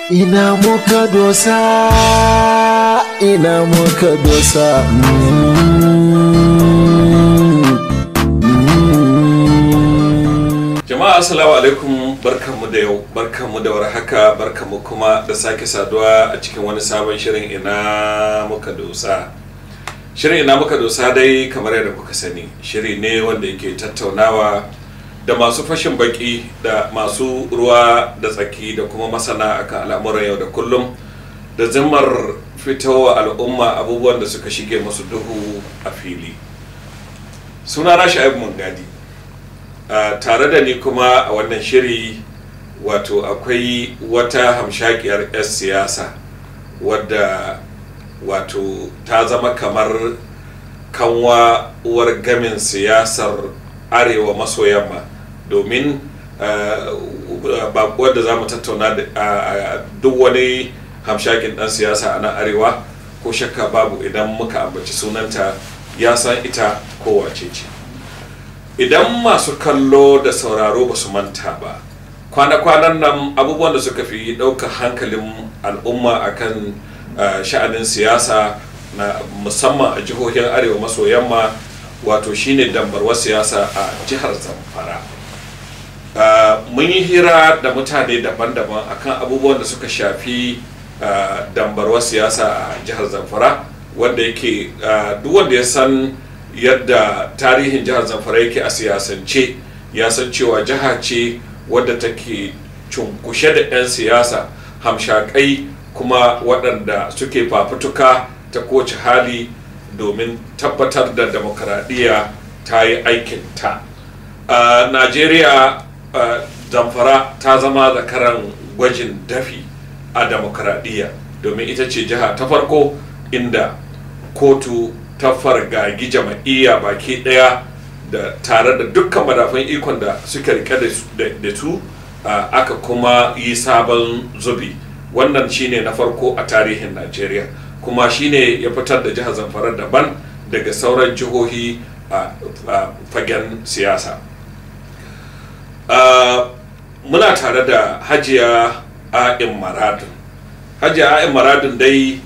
ina muka dosa ina muka dosa jama'a assalamu alaikum barkanmu da yau barkanmu da warhaka barkanmu kuma da sake saduwa a cikin wani sabon shirin ina muka dosa shirin ina muka dosa dai kamar yadda kuka sani shiri ne wanda yake tattaunawa da masu fashin baki da masu ruwa da tsaki da kuma masana akan al'amuran yau da kullum da zimmar fitowa al'umma abubuwan da suka shige masu duhu a fili suna na sha'ibu mungadi Uh, tare da ni kuma a wannan shiri wato akwai wata hamshakiyar 'yar siyasa wadda wato ta zama kamar kanwa uwar gamin siyasar arewa maso yamma domin uh, bakuwar da za mu tattauna da uh, duk wani hamshakin dan siyasa a nan arewa ko shakka babu idan muka ambaci sunanta ya san ita kowace ce idan masu kallo da sauraro ba su manta ba kwana-kwanan nan abubuwan da suka fi ɗaukar hankalin al'umma akan uh, sha'anin siyasa na musamman a jihohin arewa maso yamma wato shine dambarwar siyasa a jihar zamfara uh, mun yi hira da mutane daban-daban akan abubuwan da suka shafi uh, dambarwar siyasa a jihar zamfara wanda yake duk wanda ya san yadda tarihin jihar zamfara yake a siyasance ya san cewa jiha ce wadda take cunkushe da 'yan siyasa hamshakai kuma waɗanda suke fafutuka ta kowace hali domin tabbatar da demokaradiyya ta yi aikinta a najeriya zamfara ta zama zakaran gwajin dafi a demokaradiyya domin ita ce jiha ta farko inda kotu ta fargagi jama'iyya baki daya da tare da dukkan madafan ikon da suka rike da su aka kuma yi sabon zubi wannan shine na farko a tarihin najeriya kuma shine ya fitar da jihar zamfara daban daga sauran jihohi a fagen siyasa muna tare da hajiya a'in maradun hajiya a'in maradun dai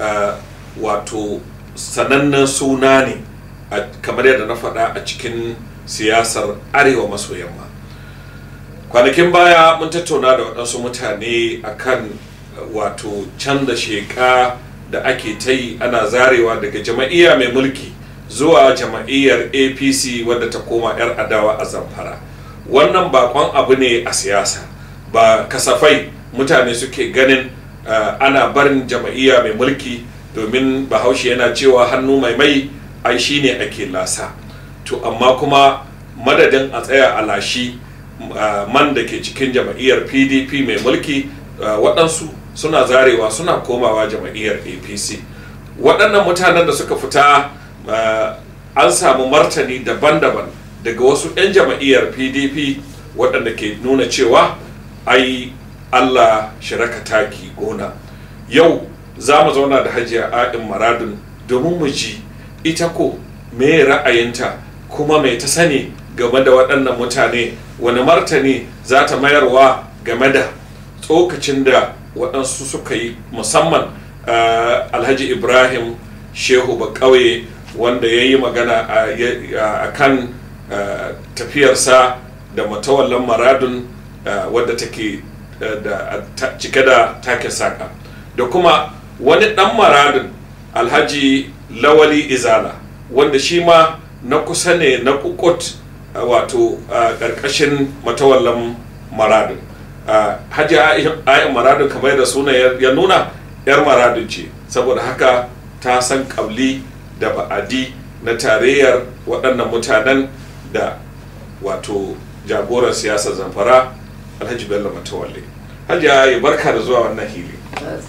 wato sanannen suna ne kamar yadda na faɗa a cikin siyasar arewa maso yamma kwanakin baya mun tattauna da waɗansu mutane akan wato canza sheƙa da ake ta yi ana zarewa daga jama'iyya mai mulki zuwa jama'iyyar apc wadda ta koma 'yar adawa a zamfara wannan bakon abu ne a siyasa ba kasafai mutane suke ganin uh, ana barin jama'iyya mai mulki domin bahaushe yana cewa hannu mai mai ai shine ake lasa to amma kuma madadin a tsaya a lashi man da ke cikin jama'iyyar pdp mai mulki waɗansu suna zarewa suna komawa jama'iyyar apc waɗannan mutanen da suka fita an samu martani daban-daban daga wasu 'yan jama'iyyar pdp waɗanda ke nuna cewa ai allah shiraka taki gona yau za mu zauna da hajiya a'in maradun domin mu ji ita ko me ra'ayinta kuma mai ta sani game da waɗannan mutane wani martani za ta mayarwa game da tsokacin da waɗansu suka yi musamman uh, alhaji ibrahim shehu bakauye wanda ya yi magana a kan uh, tafiyarsa da matawallan maradun uh, wadda take da cike da take saka da kuma wani dan maradin alhaji lawali izala wanda shi ma na kusa ne na kukut wato ƙarƙashin matawallan maradin hajji ayin maradin kamar da suna ya nuna yar maradin ce saboda haka ta san ƙabli da ba'adi na tarayyar waɗannan mutanen da wato jagoran siyasar zamfara alhaji bello matawalle hajji ayi barka da zuwa wannan hili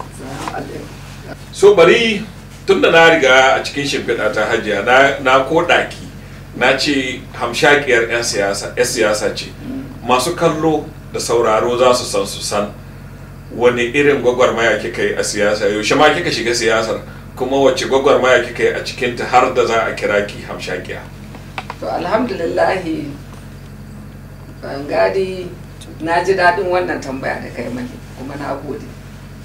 so bari tun da na riga a cikin shimfiɗa ta hajiya na ko ɗaki na ce hamshakiyar 'yan siyasa 'yan siyasa ce masu kallo da sauraro za su san su san wani irin gwagwarmaya kika yi a siyasa yaushe ma kika shiga siyasar kuma wacce gwagwarmaya kika yi a cikinta har da za a kira ki hamshakiya to alhamdulillahi gadi na ji daɗin wannan tambaya da kai mani kuma na gode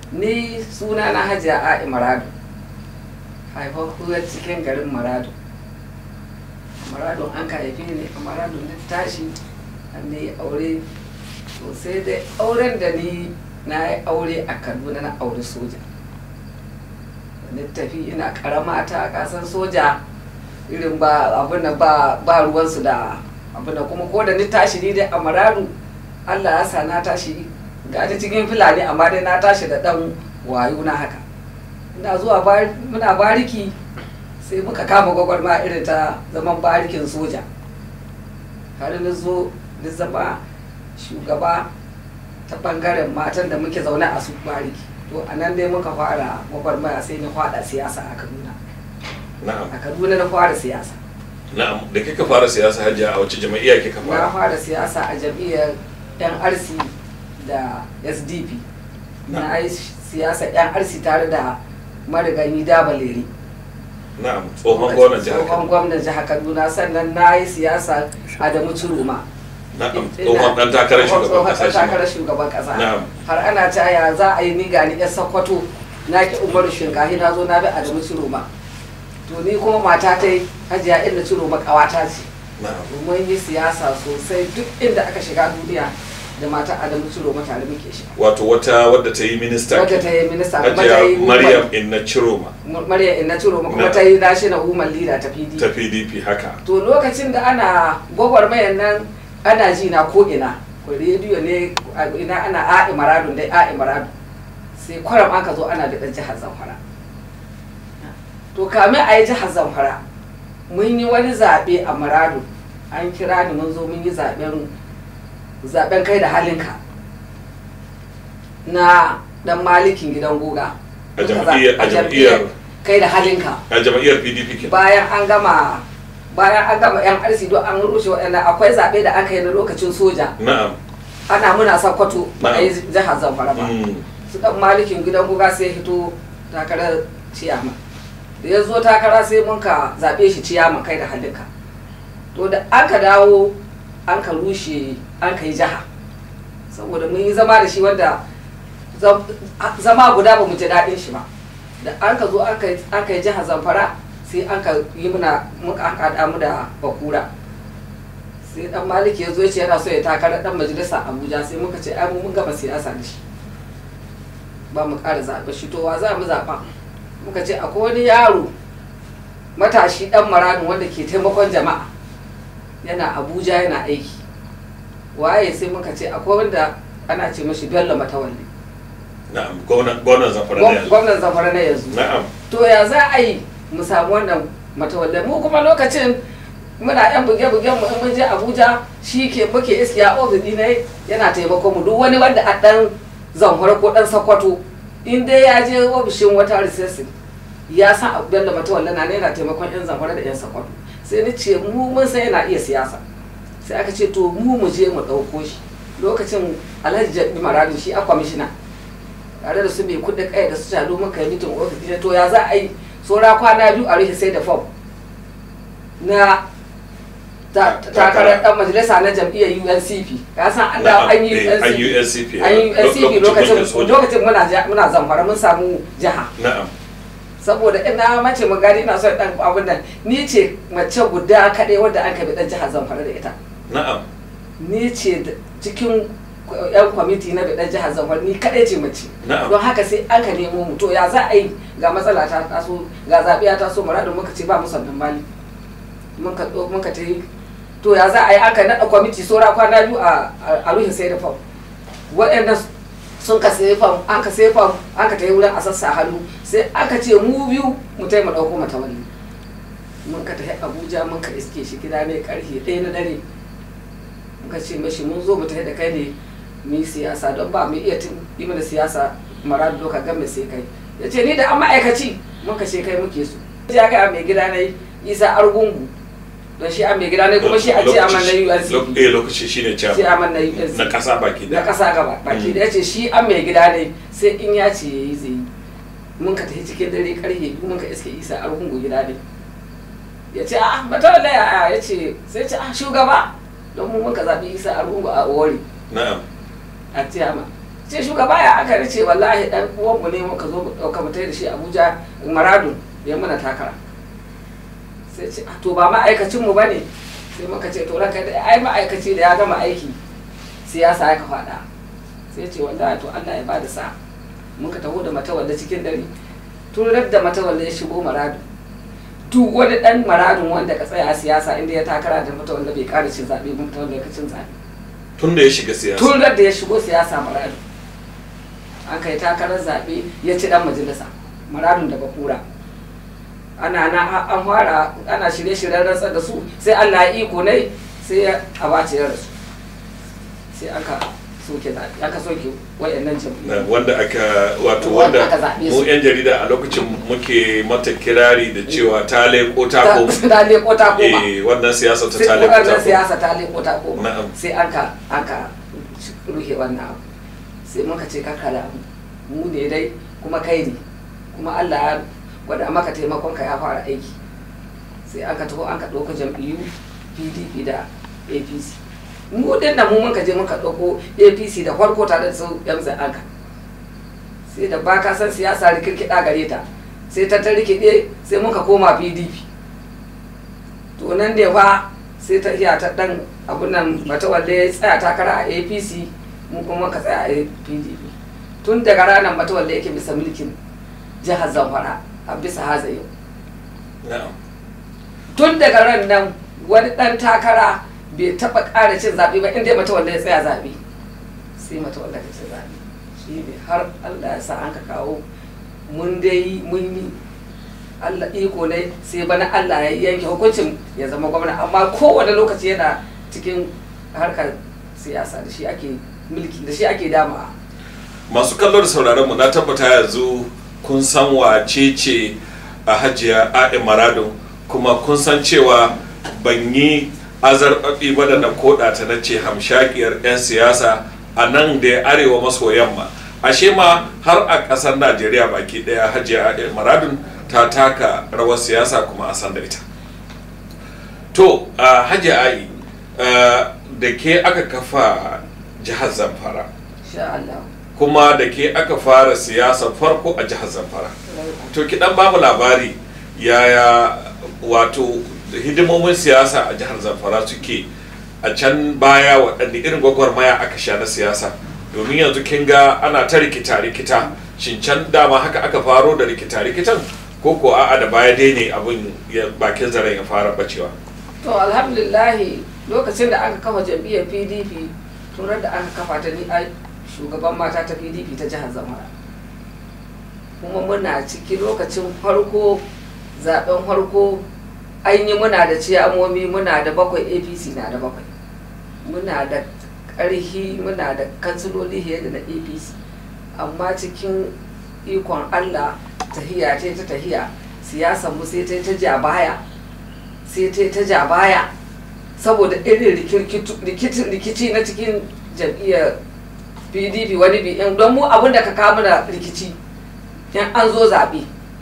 ni suna na hajiya a'i maradu haifafuwar cikin garin maradu maradu an ka haife ne a maradu na tashi an ne aure to sai dai auren da ni na yi aure a kaduna na aure soja ni tafi ina karama ta kasan soja irin ba abin da ba ba ruwansu da abin da kuma ko da ni tashi ni dai a maradu allah ya sa na tashi ga ta cikin fulani amma dai na tashi da dan wayo na haka ina zuwa muna bariki sai muka kama gwagwarma irin ta zaman barikin soja har na zo na zama shugaba ta bangaren matan da muke zaune a su bariki to a nan dai muka fara gwagwarmaya sai na fada siyasa a kaduna na'am a kaduna na fara siyasa na'am da kika fara siyasa hajiya a wace jam'iyya kika na fara fara siyasa a jam'iyyar nrc da sdp na yi siyasa nrc tare da marigayi dabaleri na'am tsohon gwamnan jihar tsohon Kano gwamnan jihar kaduna sannan na yi siyasa adamu ciroma na'am tsohon dan takarar shugaban kasa tsohon shi ma. takarar shugaban kasa Na'am. har ana caya za a yi ni gani yan sakwato na ki umaru shinkahi na zo na bi adamu ciroma to ni kuma mata ta yi hajiya inda ciroma kawata ce na'am mun yi siyasa sosai duk inda aka shiga duniya da mata adamu ciroma tare muke shiga wato wata wadda ta yi minista wadda ta yi minista kuma ta hajiya yi maryam inna ciroma Maryam inna ciroma kuma Na. ta yi national woman leader ta pdp ta pdp haka to lokacin da ana gwagwarmayan nan ana ji na ko ina ko rediyo ne a ina ana a'i maradun dai a'i maradun sai kwaram aka zo ana da jihar zamfara to kamin a yi jihar zamfara mun yi wani zaɓe a maradun an kira ni mun zo mun yi zaɓen zaɓen kai da halinka na dan malikin gidan goga A jam'iyyar- a jam'iyyar- kai da halinka a jam'iyyar pdp ke bayan an gama bayan an gama yan arsi don an rushe waɗanda akwai zaɓe da aka yi na lokacin soja na'am ana muna sakwato ba a yi Na'am. jihar zamfara ba Mm. su ɗan malikin gidan guga sai hito takarar ciyama da ya zo takara sai mun ka zaɓe shi ciyama kai da halinka to da aka dawo an ka rushe an ka yi jiha saboda mun yi zama da shi wanda zam- zama guda ba mu ji daɗin shi ba da an ka zo aka yi- aka yi jihar zamfara sai an ka yi muna muka an haɗa mu da bakura sai dan maliki ya zo ya ce yana so ya takara dan majalisa abuja sai muka ce ai mu mun gama siyasa da shi ba mu ƙara zaɓe shi to wa za mu zaɓa muka ce akwai wani yaro matashi dan maradin wanda ke taimakon jama'a yana abuja yana aiki waye sai muka ce akwai wanda ana ce mashi bello matawalli na'am gwamnan gwamnan zamfara na yanzu gwamnan zamfara na yanzu na'am to ya za a yi mu samu wannan matawallan mu kuma lokacin muna yan buge-bugen mu in mun je Abuja shi ke muke iskiya ofis ne yana taimako mu duk wani wanda a dan zamfara ko dan sakwato in dai ya je ofishin wata recession ya san abin da matawallan na ne yana taimakon yan zamfara da yan sakwato sai ni ce mu mun san yana iya siyasa sai aka ce to mu mu je mu ɗauko shi lokacin alhaji jabi maradu shi a kwamishina tare da su mai kuɗin kai da su jalo muka yi mitin ofis ɗin to ya za a yi saura kwana biyu a rufe sai da fom na ta- ta- takarar dan majalisa na jam'iyyar UNCP ka san an Na'am, da an yi eh, an yi UNCP UNCP an yi UNCP lokacin mulkin soja. lokacin muna ja- muna zamfara mun samu jiha na'am saboda ina mace mu gani ina son dan abun nan ni ce mace guda kaɗai wadda an kabi dan jihar zamfara da ita na'am ni ce da- cikin yan kwamiti na bidan jihar zamfara ni kaɗai ce mace Na'am. don haka sai aka nemo mu to ya za a yi ga matsala ta taso ga zaɓe ya taso muradin muka ce ba mu sannan mali muka ɗo- muka ta yi to ya za a yi aka naɗa kwamiti saura kwana biyu a a- a ruhin sai da fam waɗanda sun ka sai fam an ka sai fam an ka ta yi wurin a sassa hannu sai aka ce mu biyu mu tai mu ɗauko mata wani mun ka tafi abuja mun ka iske shi gida ne karfe ɗaya na dare muka ce mashi mun zo mu tafi da kai ne mu yi siyasa don ba mu iya tun yi mana siyasa maradu doka game sai kai ya ce ni da an ma'aikaci muka ce kai muke so ya ga mai gida na isa argungu don shi an mai gida ne kuma shi a ce aman na UNCP eh lokaci shine shi chairman aman na UNCP na kasa baki na da kasa gaba baki da ya ce shi an mai gida ne sai in ya ce ya yi zai yi mun ka tafi cikin dare karfe biyu mun ka iske isa argungu gida ne ya ce a mata wala ya ya ce sai ce a shugaba don mu mun ka zaɓi isa argungu a owari na'am a tiyama ce shugaba ya aka ce wallahi dan uwanmu ne muka zo mu dauka mu da shi Abuja Maradun ya mana takara sai ce to ba ma'aikacin mu bane sai muka ce to ranka da ai ma'aikaci da ya gama aiki siyasa ya ka faɗa sai ce wallahi to Allah ya bada sa muka taho da matawalla cikin dare turar da matawalla ya shigo Maradun duk wani dan maradun wanda ka tsaya a siyasa inda ya takara da matawalla bai ƙara cin zaɓe ba matawalla ya cin zaɓe tun da ya shiga siyasa tun da ya shigo siyasa maradun an kai takarar zaɓe ya ci dan majalisa maradun da bakura ana na an fara ana shirye-shiryen rantsar da su sai Allah ya iko ne sai ya abace ya rasu sai aka soke zaɓe aka soke wayannan Na jam'iyyu wanda aka wato Wanda wanda aka zaɓe mu su. yan jarida a lokacin muke mata kirari da cewa ta leko ta ta koma ta leko ta koma eh wannan siyasa ta sai ta leko ta wannan koma siyasa ta leko ta koma Na'am. sai aka aka ruhe wannan abu sai muka ce kakala mu ne dai kuma kai ne kuma Allah ya gwada maka taimakon ka ya fara aiki sai aka taho an ka ɗauko jam'iyyu PDP da APC mu din da mu muka je muka ɗauko APC da farko tare da su yan aka sai da ba ka san siyasa rikirkiɗa gare ta sai ta ta rikide sai muka koma PDP to nan da fa sai ta iya ta dan abun nan mata walle ya tsaya takara a apc mu kuma ka tsaya a pdp tun daga ranar mata walle yake bisa mulkin jihar zamfara a bisa haza yau na'am tun daga ran nan wani dan takara bai taba ƙara cin zaɓe ba inda mata walle ya tsaya zaɓe sai mata walle ka cin zaɓe shi ne har allah ya sa an ka kawo mun dai mun yi Allah iko ne sai bana Allah ya yanke hukuncin ya zama gwamna amma kowane lokaci yana cikin harkar siyasa da shi ake mulki da shi ake dama masu kallo da sauraron mu na tabbata yanzu kun san wace ce a hajiya a'in maradun kuma kun san cewa ban yi azarbaɓi ba da na koda ta na ce hamshakiyar 'yan siyasa a nan da ya arewa maso yamma ashe ma har a ƙasar najeriya baki ɗaya hajiya a'in maradun ta taka rawar siyasa kuma a san da ita to a hajiya a'i da ke aka kafa jihar zamfara sha Allah kuma da ke aka fara siyasa farko a jihar zamfara to ki dan bamu labari yaya wato hidimomin siyasa a jihar zamfara suke a can baya waɗanne irin gwagwarmaya aka sha na siyasa domin yanzu kin ga ana ta rikita rikita shin can dama haka aka faro da rikita rikitan ko ko a'a da baya dai ne abin ya- bakin zaren ya fara bacewa to alhamdulillahi lokacin da aka kafa jam'iyyar pdp turar da aka kafa ta ni a shugaban mata ta pdp ta jihar zamara kuma muna ciki lokacin farko zaben farko an yi muna da ciyamomi muna da bakwai apc na da bakwai muna da ƙarhi muna da kansiloli fiye da na apc amma cikin ikon allah tahiya ce ta tahiya siyasar mu sai ta yi ta ja baya sai ta yi ta ja baya saboda irin rikirkitu- rikici rikici na cikin jam'iyyar pdp wani bi in don mu abin da ka kama da rikici in an zo zaɓe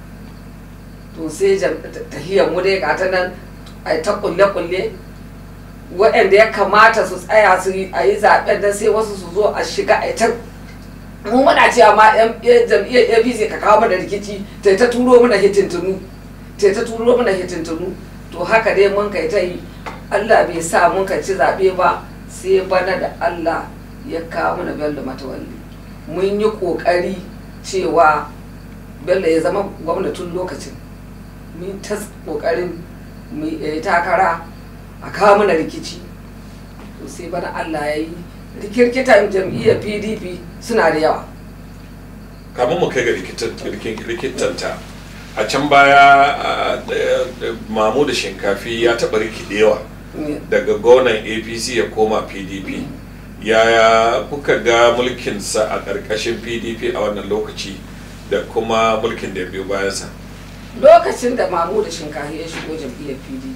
to sai jam- ta- tahiyar mu dai gata nan a yi ta kulle-kulle waɗanda ya kamata su tsaya su yi a yi zaɓen da sai wasu su zo a shiga a yi ta mu muna cewa ma yan yan jam'iyyar apc ka kawo mana rikici ta ta turo mana hitintunu ta ta turo mana hitintunu to haka dai mun kai ta yi allah bai sa mun ka ci zaɓe ba sai bana da allah ya kawo mana bello matawalli mun yi ƙoƙari cewa bello ya zama gwamnatin lokacin mun ta ƙoƙarin mu yi takara a kawo mana rikici to sai bana allah ya yi rikirkitan jam'iyyar pdp suna da yawa kamun mu kai ga rikitanta a can baya a, da- da mamu da shinkafi ya taɓa rikidewa daga gonan apc ya koma pdp yaya kuka ga mulkinsa a ƙarƙashin pdp a wannan lokaci da kuma mulkin da ya biyo bayansa lokacin da mamu da shinkafi ya shigo jam'iyyar pdp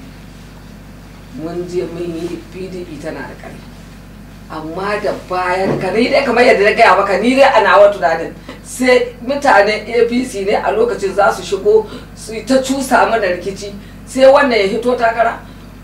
mun je mun yi pdp tana da ƙarfi amma da bayan ka ni dai kamar yadda na gaya maka ni dai a nawa tunanin sai mutanen apc ne a lokacin za su shigo su yi ta cusa mana rikici sai wannan ya hito takara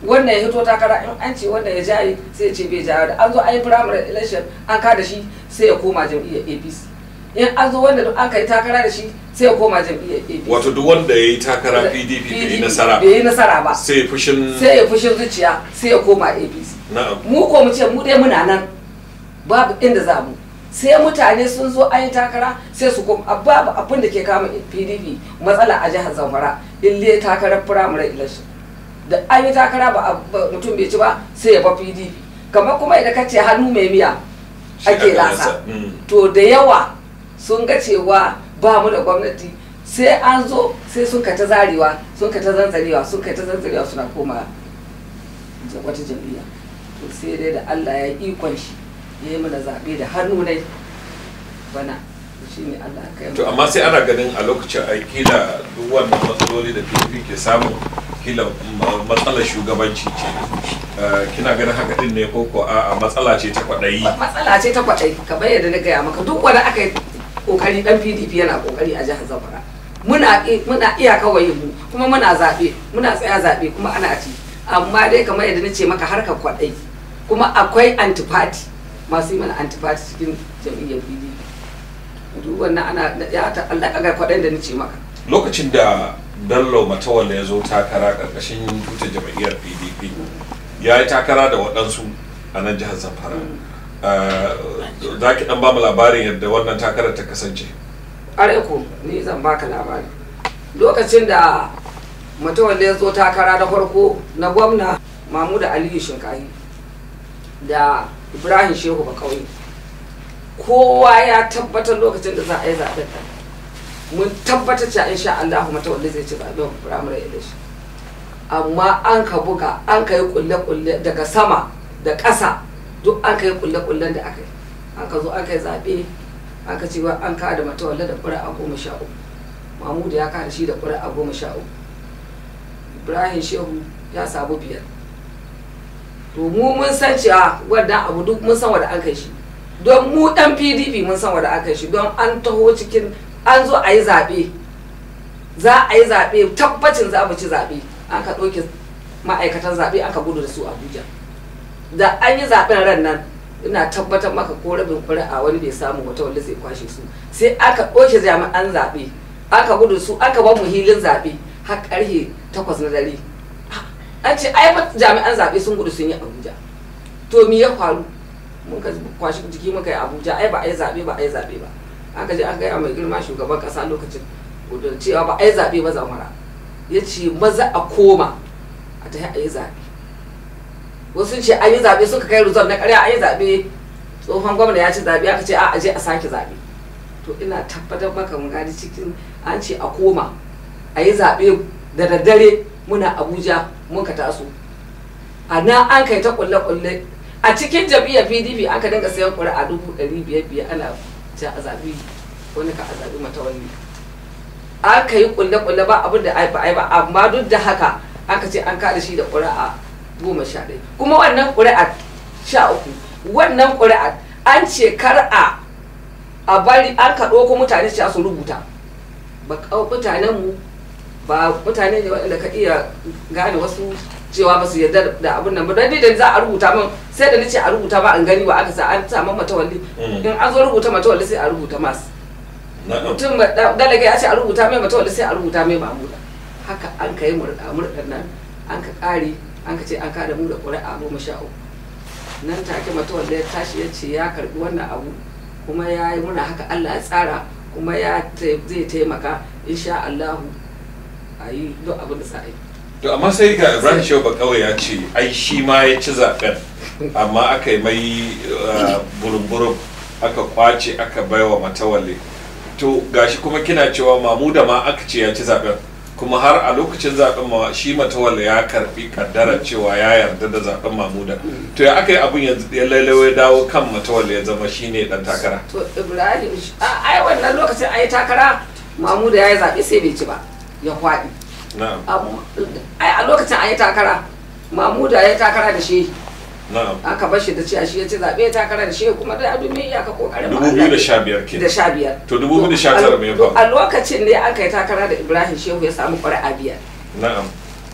wannan ya hito takara in an ce wannan ya jaye sai ya ce bai jaye da an zo an yi primary election an kada shi sai ya koma jam'iyyar apc in an zo wanda duk an kai takara da shi sai ya koma jam'iyyar apc wato duk wanda ya yi takara pdp bai yi nasara bai yi nasara ba sai fushin sai ya fushin zuciya sai ya koma apc na'am mu ko mu ce mu dai muna nan babu inda za mu sai mutane sun zo an yi takara sai su koma babu abin da ke kama pdp matsala a jihar zamfara ille takarar primary election da an yi takara ba a- ba mutum bai ci ba sai ya ba pdp kamar kuma idan ka ce hannu mai miya Shi ake aka lasa lasa, mm. to da yawa sun ga cewa ba mu da gwamnati sai an zo sai sun ka ta zarewa sun ka ta zanzarewa sun ka ta zanzarewa suna koma ja- wata jam'iyya to sai dai da Allah ya yi ikon shi ya yi mana zaɓe da hannu nai bana shi ne Allah ya kai mu. to amma sai ana ganin a lokacin ai kila duk wannan matsaloli da pdp ke samu kila ma- matsalar shugabanci ce Eh, kina ganin haka din ne ko ko a matsala ce ta kwaɗayi Ma- matsala ce ta kwaɗai kamar yadda na gaya maka duk wani aka yi kokari dan pdp yana kokari a jihar zamfara muna i- muna iya kawai mu kuma muna zaɓe muna tsaya zaɓe kuma ana ci amma dai kamar yadda na ce maka harkar kwaɗai kuma akwai antifati masu yi mana antifati cikin jam'iyyar pdp duk wannan ana ya ta Allah kaga kwaɗayin da na ce maka lokacin da bello matawalle ya zo takara karkashin tutar jam'iyyar pdp ya yi takara da waɗansu a nan jihar zamfara Eh, za ki ɗan ba mu labarin yadda wannan takarar ta kasance ko ni zan baka labari lokacin da mutumin ya zo takara da farko na gwamna mamuda aliyu shinkahi da ibrahim shehu bakauye kowa ya tabbatar lokacin da za a yi zaɓen nan mun tabbatar cewa insha Allah mutawalli zai ci zaɓen firamare election amma an ka buga an ka yi kulle-kulle daga sama da ƙasa duk an ka yi kulle-kullen da aka yi an ka zo an ka yi zaɓe an ka ce wa an kada matawalle da ƙuri'a goma sha uku mamudu ya kada shi da ƙuri'a goma sha uku ibrahim shehu ya samu biyar to mu mun san cewa wannan abu duk mun san wanda an kai shi don mu dan pdp mun san wanda an kai shi don an taho cikin an zo a yi zaɓe za a yi zaɓe tabbacin za mu ci zaɓe an ka ɗauke ma'aikatan zaɓe an ka gudu da su abuja da an yi zaɓen ran nan ina tabbatar maka ko rabin ƙuri'a wani bai samu wata wanda zai kwashe su sai aka ɗauke jami'an zaɓe aka gudu su aka ba mu hilin zaɓe har ƙarfe takwas na dare an ce ai fa jami'an zaɓe sun gudu sun yi abuja to me ya faru mun ka kwashi jiki muka yi abuja ai ba a yi zaɓe ba a yi zaɓe ba aka je aka gaya mai girma shugaban ƙasa lokacin gudun cewa ba a yi zaɓe ba zamara ya ce maza a koma a ta a yi zaɓe wasu ce an yi zaɓe suka kai rizon na ƙarya an yi zaɓe tsohon gwamna ya ci zaɓe aka ce a aje a sake zaɓe to ina tabbatar maka mun gani cikin an ce a koma a yi zaɓe da daddare muna abuja mun ka taso a nan an kai ta kulle-kulle a cikin jam'iyyar pdp an ka dinga sayan ƙuri'a dubu ɗari biyar biyar ana ja a zaɓi wani ka a zaɓi matawalli an ka yi kulle-kulle ba abin da ai ba ai ba amma duk da haka an ka ce an kada shi da ƙuri'a goma sha ɗaya kuma wannan ƙuri'a sha uku wannan ƙuri'a an ce kar a a bari an ka ɗauko mutane su su rubuta ba mutanen mu ba mutane ne waɗanda ka iya gane wasu cewa ba su yarda da abin nan ba dan ni da za a rubuta min sai da nace a rubuta ba an gani ba aka sa an sa man matawalli Mm. in an zo rubuta matawalli sai a rubuta mas na'am mutum ba- da- dalaga ya ce a rubuta mai matawalli sai a rubuta mai mamuda haka an ka yi murɗa murɗan nan an ka ƙare an ka ce an kada mu da ƙuri'a goma sha uku nan take matawalli ya tashi ya ce ya karɓi wannan abu kuma ya yi muna haka Allah ya tsara kuma ya ta- zai taimaka insha Allahu a yi duk abin da za a yi to amma sai ga ibrahim shehu bakawai ya ce ai shi ma ya ci zaben amma aka yi mai uh, burum-burum aka kwace aka baiwa matawalle to gashi kuma kina cewa mamuda ma aka ce ya ci zaben kuma har a lokacin zaben ma shi matawalle ya karbi kaddarar cewa ya yarda da zaben mamuda to ya aka yi abin yanzu ya lailawa ya dawo kan matawalle ya zama shine dan takara to ibrahim sh- a ai wannan lokacin a yi takara mamuda ya yi zaɓe sai bai ci ba ya kwaɗi na'am Amma- ai a lokacin a yi takara mamuda ya yi takara da shi na'am aka bar shi da cewa shi ya ci zaɓe ya takara da shi kuma da abu mai iyaka kokarin mu Allah. 2015 ke da sha biyar To 2019 me ya faru? a lokacin ne aka yi takara da ibrahim shehu ya samu ƙuri'a biyar na'am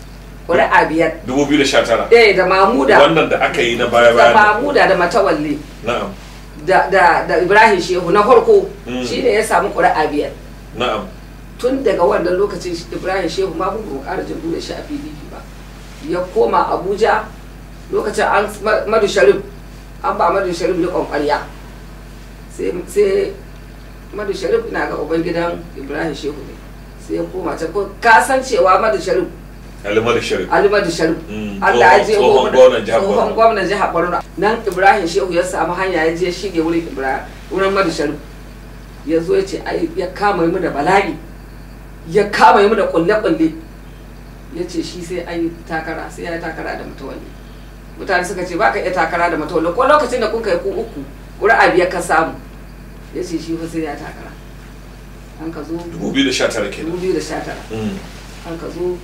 ƙuri'a biyar 2019 eh da mamuda wannan da aka yi na baya da baya mamuda da matawalle na'am da da da ibrahim shehu na farko Mm. shine ya samu ƙuri'a biyar na'am tun daga wannan lokacin shi- ibrahim shehu ma mun ƙara jin da shi a pdp ba ya koma abuja lokacin an Ma- madu sharif an ba madu sharif riƙon ƙwarya sai sai madu sharif ina ga uban gidan ibrahim shehu ne sai ya koma can ko ka san cewa madu sharif alimadu sharif ali madu sharif Mm, Allah ya je tsohon mu- gwamnan jihar tsohon Borno. gwamnan jihar Borno nan Ibrahim Shehu ya samu hanya ya je shige wurin Ibrahim wurin Madu Sharif ya zo ya ce ai ya kama mu da bala'i ya kama mu da kulle kulle ya ce shi sai an yi takara sai ya yi takara da mutawalli mutane suka ce baka iya takara da mutawalli ko lokacin da kun kai ku uku ƙuri'a biyar ka samu ya ce shi fa sai ya takara an ka zo 2019 kenan 2019 Mm. an ka zo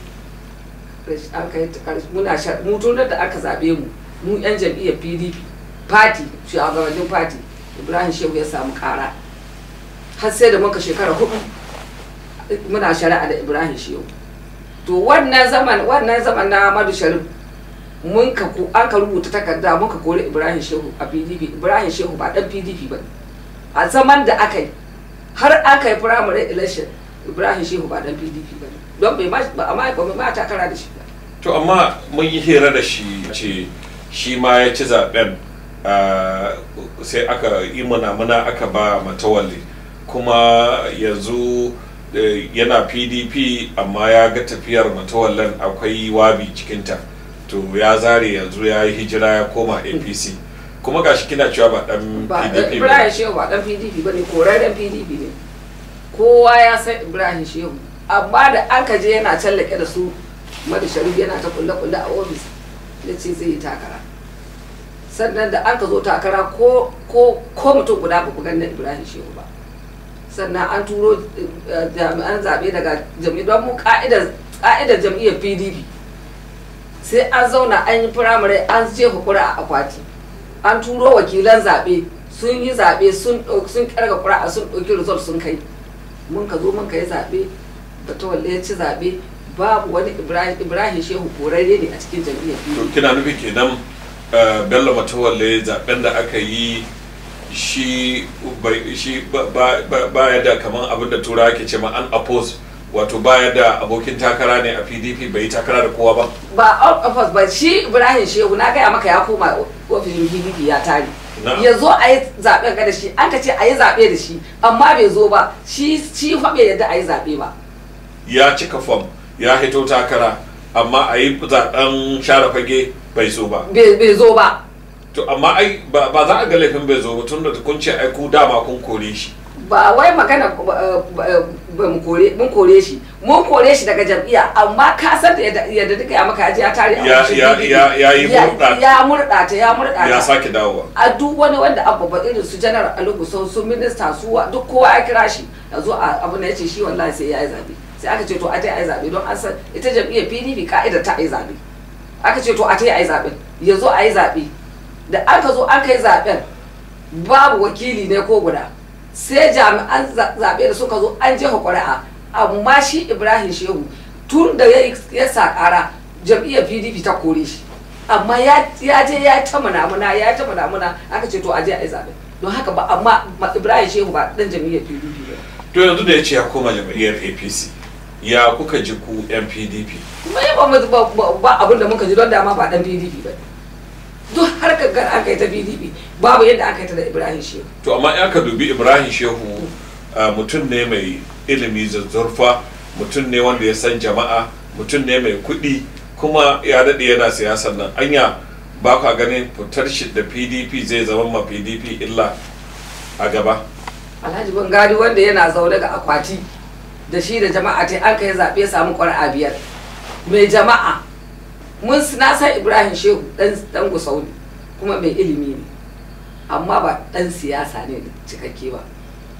an kai ta ƙarshe muna sha mu tun da aka zaɓe mu mu yan jam'iyyar pdp party shugabannin party ibrahim shehu ya samu ƙara har sai da muka shekara hudu muna shari'a da ibrahim shehu to wannan zaman wannan zaman na madu sharif mun ka ko an ka rubuta takarda muka kori ibrahim shehu a pdp ibrahim shehu ba dan pdp ba a zaman da aka yi har aka yi primary election ibrahim shehu ba dan pdp ba don bai ma ba a ma ba ma takara da shi ba to amma mun yi hira da shi ce shi ma ya ci zaben ah, sai aka yi muna aka ba matawalli kuma yanzu eh, yana pdp amma ya ga tafiyar matawallan akwai wabi cikinta to ya zare yanzu ya yi hijira ya koma apc kuma gashi kina cewa ba dan ba pdp ibrahim ba shehu ba dan pdp ba ne korarren pdp ne kowa ya san ibrahim shehu amma da an ka je yana tallake da su madu sharif yana ta kulle kulle a ofis ya ce zai yi takara sannan da an ka zo takara ko ko ko mutum guda ba ku ganin ibrahim shehu ba sannan an turo eh, jami'an zaɓe daga jami'ai don mu ka'idar ka'idar jam'iyyar pdp sai an zauna an yi firamare an jefa kura a akwati an turo wakilan zaɓe sun yi zaɓe sun ɗau- sun ƙarga ƙura'a sun ɗauki result sun kai mun ka zo mun ka yi zaɓe batawalle ya ci zaɓe babu wani ibrahim ibrahim shehu korarre ne a cikin jam'iyyar to pdp kina nufi kenan eh, bello matawalle zaben da aka yi shi bai- shi ba- ba ba- baya da kaman abin da turawa ke ce ma an oppose wato baya da abokin takara ne a pdp bai yi takara da kowa ba ba out of us ba shi ibrahim shehu na gaya maka ya koma ofishin pdp ya tare Na'am. ya zo a yi zaɓen ga da shi an ka ce a yi zaɓe da shi amma bai zo ba shi shi fa bai yadda a yi zaɓe ba ya cika fom ya hito takara amma a yi zaben share fage bai so ba bai bai zo ba to amma ai ba ba za a ga laifin bai zo ba tun da kun ce ai ku dama kun kore shi ba wai magana ba- ba- ba mu kore mun kore shi mun kore shi daga jam'iyya amma ka san da yadda yadda duka ya maka ya tare a Ya- ofishin ya- PDP. ya- ya yi murɗa. ya murɗa ta ya murɗa ya ta sake dawowa a duk wani wanda abu ba irin su janar alugu sun su minista su wa- duk kowa ya kira shi ya zo a abu na ya ce shi wallahi sai ya yi zaɓe sai aka ce to a ta yi zaɓe don an san ita jam'iyyar pdp ka'idar ta yi zaɓe aka ce to a ta yi zaɓen ya zo a yi zaɓe da aka zo aka yi zaɓen babu wakili ne ko guda sai jami'an za- zaɓe da suka zo an jefa ƙuri'a amma shi ibrahim shehu tun da ya ya sa ƙara jam'iyyar pdp ta kore shi amma ya ya je ya ta munamuna ya ta munamuna aka ce to a je a yi zaɓe don haka ba amma ma- ibrahim shehu ba ɗan jam'iyyar pdp ba to yanzu da ya ce ya koma jam'iyyar apc ya kuka ji ku yan pdp kuma ya ba mu ba- ba- ba abin da muka ji don dama ba ɗan pdp ba duk harkar gar aka yi ta pdp babu yadda aka yi ta da ibrahim shehu to amma in aka dubi ibrahim shehu uh, mutum ne mai ilimi zazzurfa mutum ne wanda ya san jama'a mutum ne mai kuɗi kuma ya daɗe yana siyasar nan anya ba ka ganin fitar shi da pdp zai zama ma pdp illa a gaba alhaji bangari wanda yana zaune ga akwati da shi da jama'a ta an kai zaɓe samu ƙwar'a biyar mai jama'a mun na san ibrahim shehu dan dan gusau ne kuma mai ilimi ne amma ba dan siyasa ne cikakke ba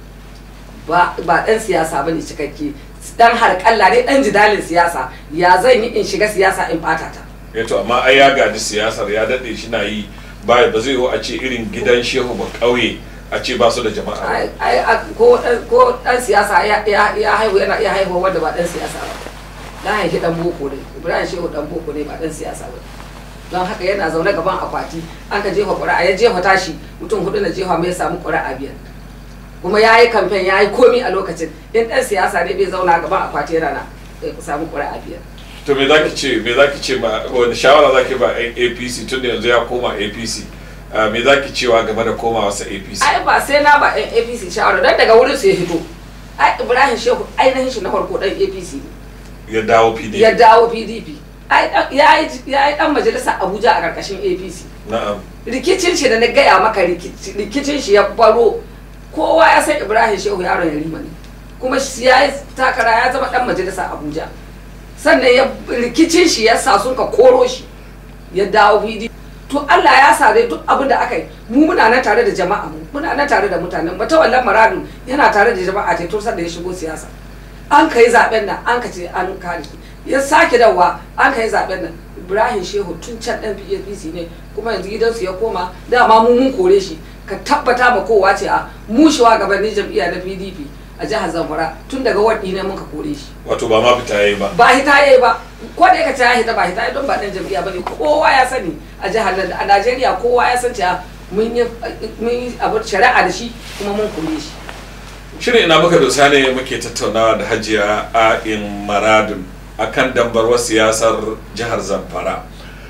ba ba dan siyasa ba ne cikakke dan harƙalla ne dan jidalin siyasa ya zan yi in shiga siyasa in ɓata ta ya to amma ai ya gaji siyasar ya daɗe shi na yi ba ba zai yiwu a ce irin gidan shehu ba ƙauye a ce ba su da jama'a ba. ai ai a- ko dan ko dan siyasa ya ya ya haihu yana iya haihuwa wanda ba dan siyasa ba na haifi dan boko ne ibrahim shehu dan boko ne ba dan siyasa ba don haka yana zaune gaban akwati an ka jefa ƙuri'a ya jefa tashi mutum hudu na jefa mai samu ƙuri'a biyar kuma ya yi kamfen ya yi komi a lokacin in ɗan siyasa ne bai zauna gaban akwati yana na ya samu ƙuri'a biyar to me zaki ce me zaki ce ma wani shawara zaki ba yan APC tun da yanzu ya koma APC Ah, me zaki cewa game da komawa sa APC ai ba sai na ba ɗan apc shawara don daga wurin su ya fito ai ibrahim shehu ainihin shi na farko ɗan apc ne ya dawo PDP ya dawo pdp ai dan- ya yi ya yi dan majalisa abuja a karkashin apc na'am rikicin shi da na gaya maka rikici- rikicin shi ya baro kowa ya san ibrahim shehu yaron yarima ne kuma shi ya yi takara ya zama dan majalisa abuja sannan ya rikicin shi ya sa sun ka koro shi ya dawo pdp to allah ya sa dai duk abin da aka yi mu muna nan tare da jama'a mu muna nan tare da mutanen mata wallan maradu yana tare da jama'a ce tun sanda ya shigo siyasa an kai zaben nan an ka ce an kare shi ya sake dawa an kai zaben nan ibrahim shehu tun can dan pdp ne kuma yanzu gidansu ya koma dama mu mun kore shi ka tabbata ma kowa ce a mu shugabannin jam'iyya na pdp a jihar zamfara tun daga waɗi ne mun ka kore shi wato ba ma fita yayi ba ba hita yayi ba ko da yake ya hita ba hita yayi don ba dan jam'iyya bane kowa ya sani a jihar nan a Najeriya kowa ya san cewa mun yi mun yi abu shari'a da shi kuma mun kore shi shirin ina muka dosa ne muke tattaunawa da hajiya a'in maradun akan dambarwar siyasar jihar zamfara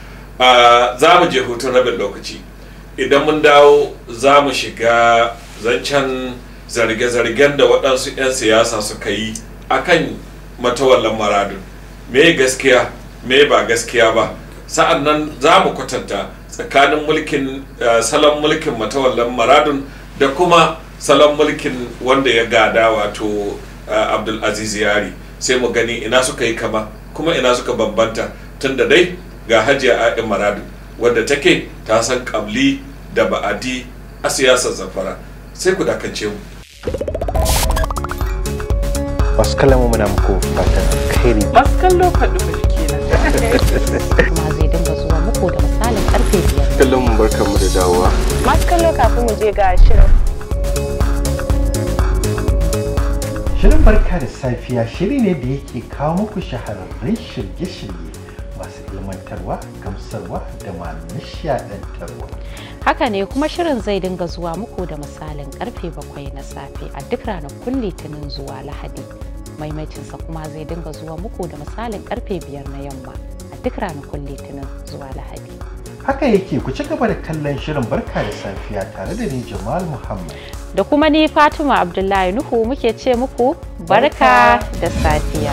Ah, za mu je hutun rabin lokaci idan mun dawo za mu shiga zancen zarge-zargen da waɗansu 'yan siyasa suka yi akan matawallan maradun me gaskiya me ba gaskiya ba sa'an nan za mu kwatanta tsakanin mulkin ah, salon mulkin matawallan maradun da kuma salon mulkin wanda ya gada wato ah, abdulaziz yari sai mu gani ina suka yi kama kuma ina suka bambanta tun da dai ga hajiya a'in maradu wadda take ta san kabli da ba'adi a siyasar zafara sai ku dakance mu masu kallon mu muna muku fatan alkhairi masu kallo faɗi faɗi kenan kuma zai dinga zuwa muku da misalin karfe biyar kallon mu barkanmu da dawowa masu kallo kafin mu je ga shirin Shirin barka da safiya shiri ne da yake kawo muku shahararrun shirye-shirye masu ilmantarwa, gamsarwa da ma nishadantarwa. haka ne kuma shirin zai dinga zuwa muku da misalin karfe bakwai na safe a duk ranakun litinin zuwa lahadi maimacinsa kuma zai dinga zuwa muku da misalin karfe biyar na yamma a duk ranakun litinin zuwa lahadi Haka yake ku ci gaba da kallon shirin barka da safiya tare da ni Jamal Muhammad. da kuma ni fatima abdullahi nuhu muke ce muku barka da safiya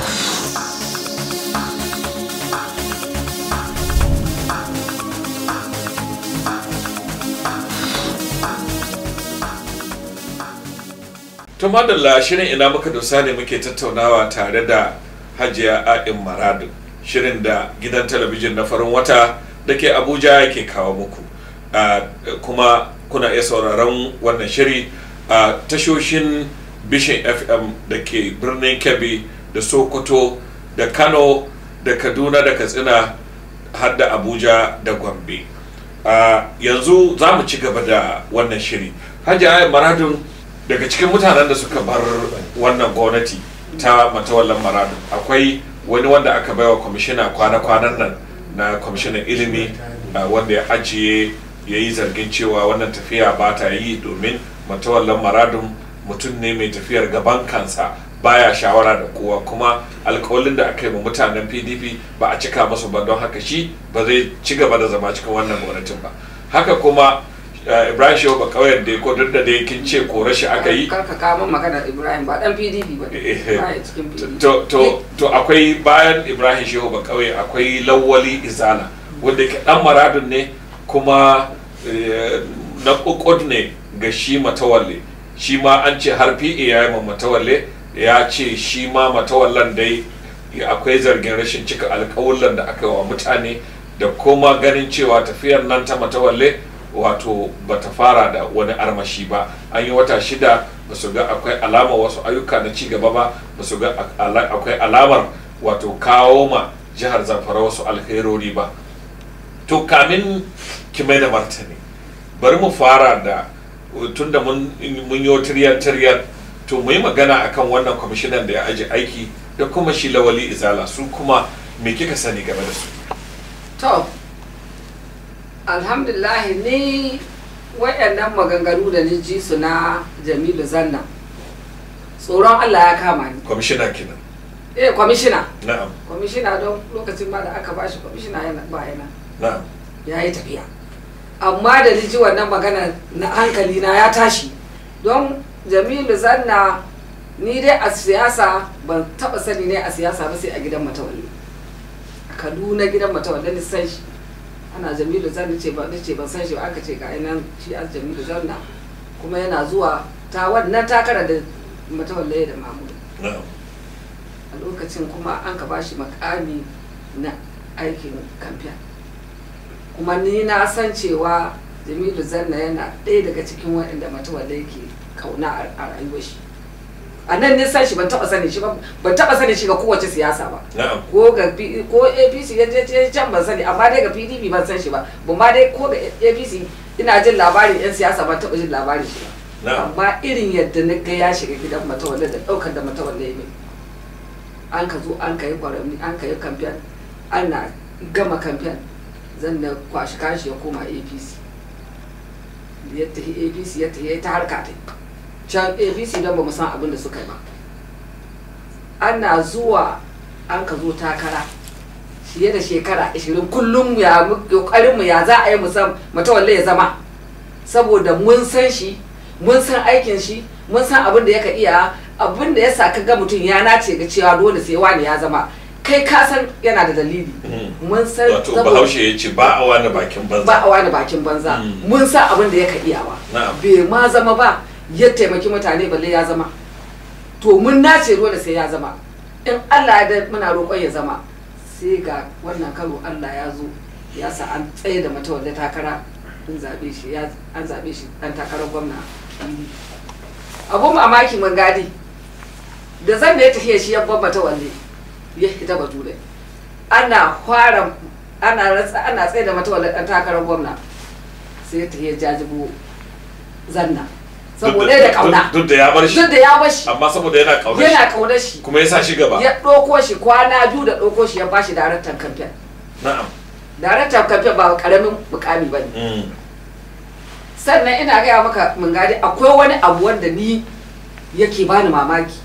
to madalla shirin ina muka dosa ne muke tattaunawa tare da hajiya a'in maradu shirin da gidan talabijin na farin wata da ke abuja yake kawo muku Ah, kuma kuna iya sauraron wannan shiri a tashoshin bishin fm da ke birnin kebbi da sokoto da kano da kaduna da katsina har da abuja da gombe Ah, yanzu za mu ci gaba da wannan shiri hajiya a'in maradun daga cikin mutanen da suka bar wannan gwamnati ta matawallan maradu akwai wani wanda aka baiwa kwamishina kwana-kwanan nan na kwamishinan ilimi uh, wanda ya ajiye ya yi zargin cewa wannan tafiya ba ta yi domin matawallan maradun mutum ne mai tafiyar gaban kansa baya shawara da kowa kuma alkawalin da aka yi wa mutanen pdp ba a cika masu ba don haka shi ba zai ci gaba da zama cikin wannan gwamnatin ba haka kuma uh, ibrahim shehu ba kauyen da ko duk da dai kin ce kore shi aka yi kar ka kawo min magana ibrahim ba dan pdp ba ne Eh, ba ya cikin pdp to to to akwai bayan ibrahim shehu ba kauye akwai lawali izala wanda ke dan maradun ne kuma eh, na kokod ne ga shi matawalle shi ma an ce har pa ya yi ma matawalle ya ce shi ma matawallan dai akwai zargin rashin cika alkawullan da aka yi wa mutane da kuma ganin cewa tafiyar nan ta matawalle wato bata fara da wani armashi ba an yi wata shida ba su ga akwai alamar wasu ayyuka na cigaba ba ba su ga ala- akwai alamar wato kawo ma jihar zamfara wasu alherori ba to kamin ki mai da martani bari mu fara da tunda mun mun yi tiryan tiryan to mu yi magana akan wannan kwamishinan da ya aji aiki da kuma shi lawali izala su kuma me kika sani game da su to alhamdulillah ni waɗannan maganganu da ni ji su na jamilu zanna tsoron allah ya kama ni kwamishina kenan eh kwamishina na'am kwamishina don lokacin ma da aka bashi kwamishina yana ba yana na'am ya yi tafiya amma da ni ji wannan magana na hankali na ya tashi don jamilu zanna ni dai a siyasa ban taba sani ne a siyasa ba sai a gidan matawalli a kaduna gidan matawalli ni san shi ana jamilu zanna ce ba ce ban san shi ba aka ce ga nan shi a jamilu zanna kuma yana zuwa ta wannan takara da matawalli da mamudu na'am a lokacin kuma an ka bashi makami na aikin kamfen kuma ni na san cewa jamilu zanna yana ɗaya daga cikin waɗanda matawalle yake kauna a a rayuwar shi a nan nisan shi ban taɓa sani shi ba ban taɓa sani shi ga kowace siyasa ba na'am ko ga P- ko apc ya je je can ban sani amma dai ga pdp ban san shi ba ban ma dai ko ga apc ina jin labarin yan siyasa ban taɓa jin labarin shi ba na'am amma irin yadda na ga ya shiga gidan matawalle da ɗaukar da matawalle ya mai an ka zo an ka yi kwarami an ka yi kamfen ana gama kamfen zan da kwashi kashi ya koma apc da ya tafi apc ya tafi ya ta harka ta can apc don ba mu san abin da suka yi ba ana zuwa an ka zo takara fiye da shekara 20 kullum ya kokarin mu ya za a yi musam matawalle ya zama saboda mun san shi mun san aikin shi mun san abin da yaka iya abin da ya sa ka ga mutum ya nace ga cewa dole sai wani ya zama kai ka san yana da dalili Mhm. mun san wato saboda- bahaushe ya ce ba a wani bakin banza ba a wani bakin banza Mm. mun san abin da yaka iyawa Na'am. bai ma zama ba ya taimaki mutane balle ya zama to mun nace dole sai ya zama in Allah ya da muna roƙon ya zama sai ga wannan karo Allah ya zo ya sa an tsaye da matawalle takara an zabe shi ya an zabe shi dan takarar gwamna abun mamaki mun gadi da zan da ya tafiya shi ya bambata walle ya fita bature ana fara ana ratsa ana tsaye da matawalle dan takarar gwamna sai ya tafiya jajibo zanna saboda da kauna duk da ya bar shi duk da ya bashi amma saboda yana kaunar yana shi kaunar shi kuma ya sa shi gaba ya ɗauko shi kwana biyu da ɗauko shi ya bashi daraktan kamfen na'am daraktan kamfen ba karamin mukami ba ne Mm. sannan ina gaya maka mun gadi akwai wani abu wanda ni yake bani mamaki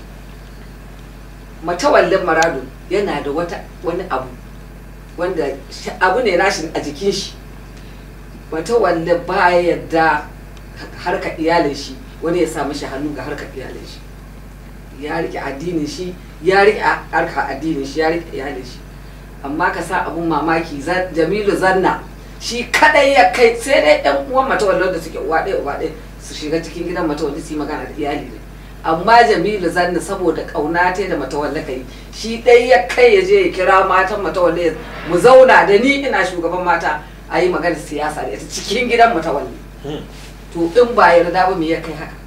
matawallin marado yana da wata wani abu wanda shi- abu ne nashi a jikin shi matawallin ba ya yadda harka iyalin shi wani ya sa mishi hannu ga harkar iyalin shi ya rike addinin shi ya rike harka addinin shi ya rike iyalin shi amma ka sa abun mamaki za- jamilu zanna shi kadai ya kai sai dai yan uwan matawallar da suke uwa ɗaya uba ɗaya su shiga cikin gidan matawalli su yi magana da iyali ne amma jamilu zanna saboda kauna ta da matawalla kai shi ɗai ya kai ya je ya kira matan matawalli mu zauna da ni ina shugaban mata a yi magana siyasa da ita cikin gidan matawalli Hmm. to in ba yarda ba me ya kai haka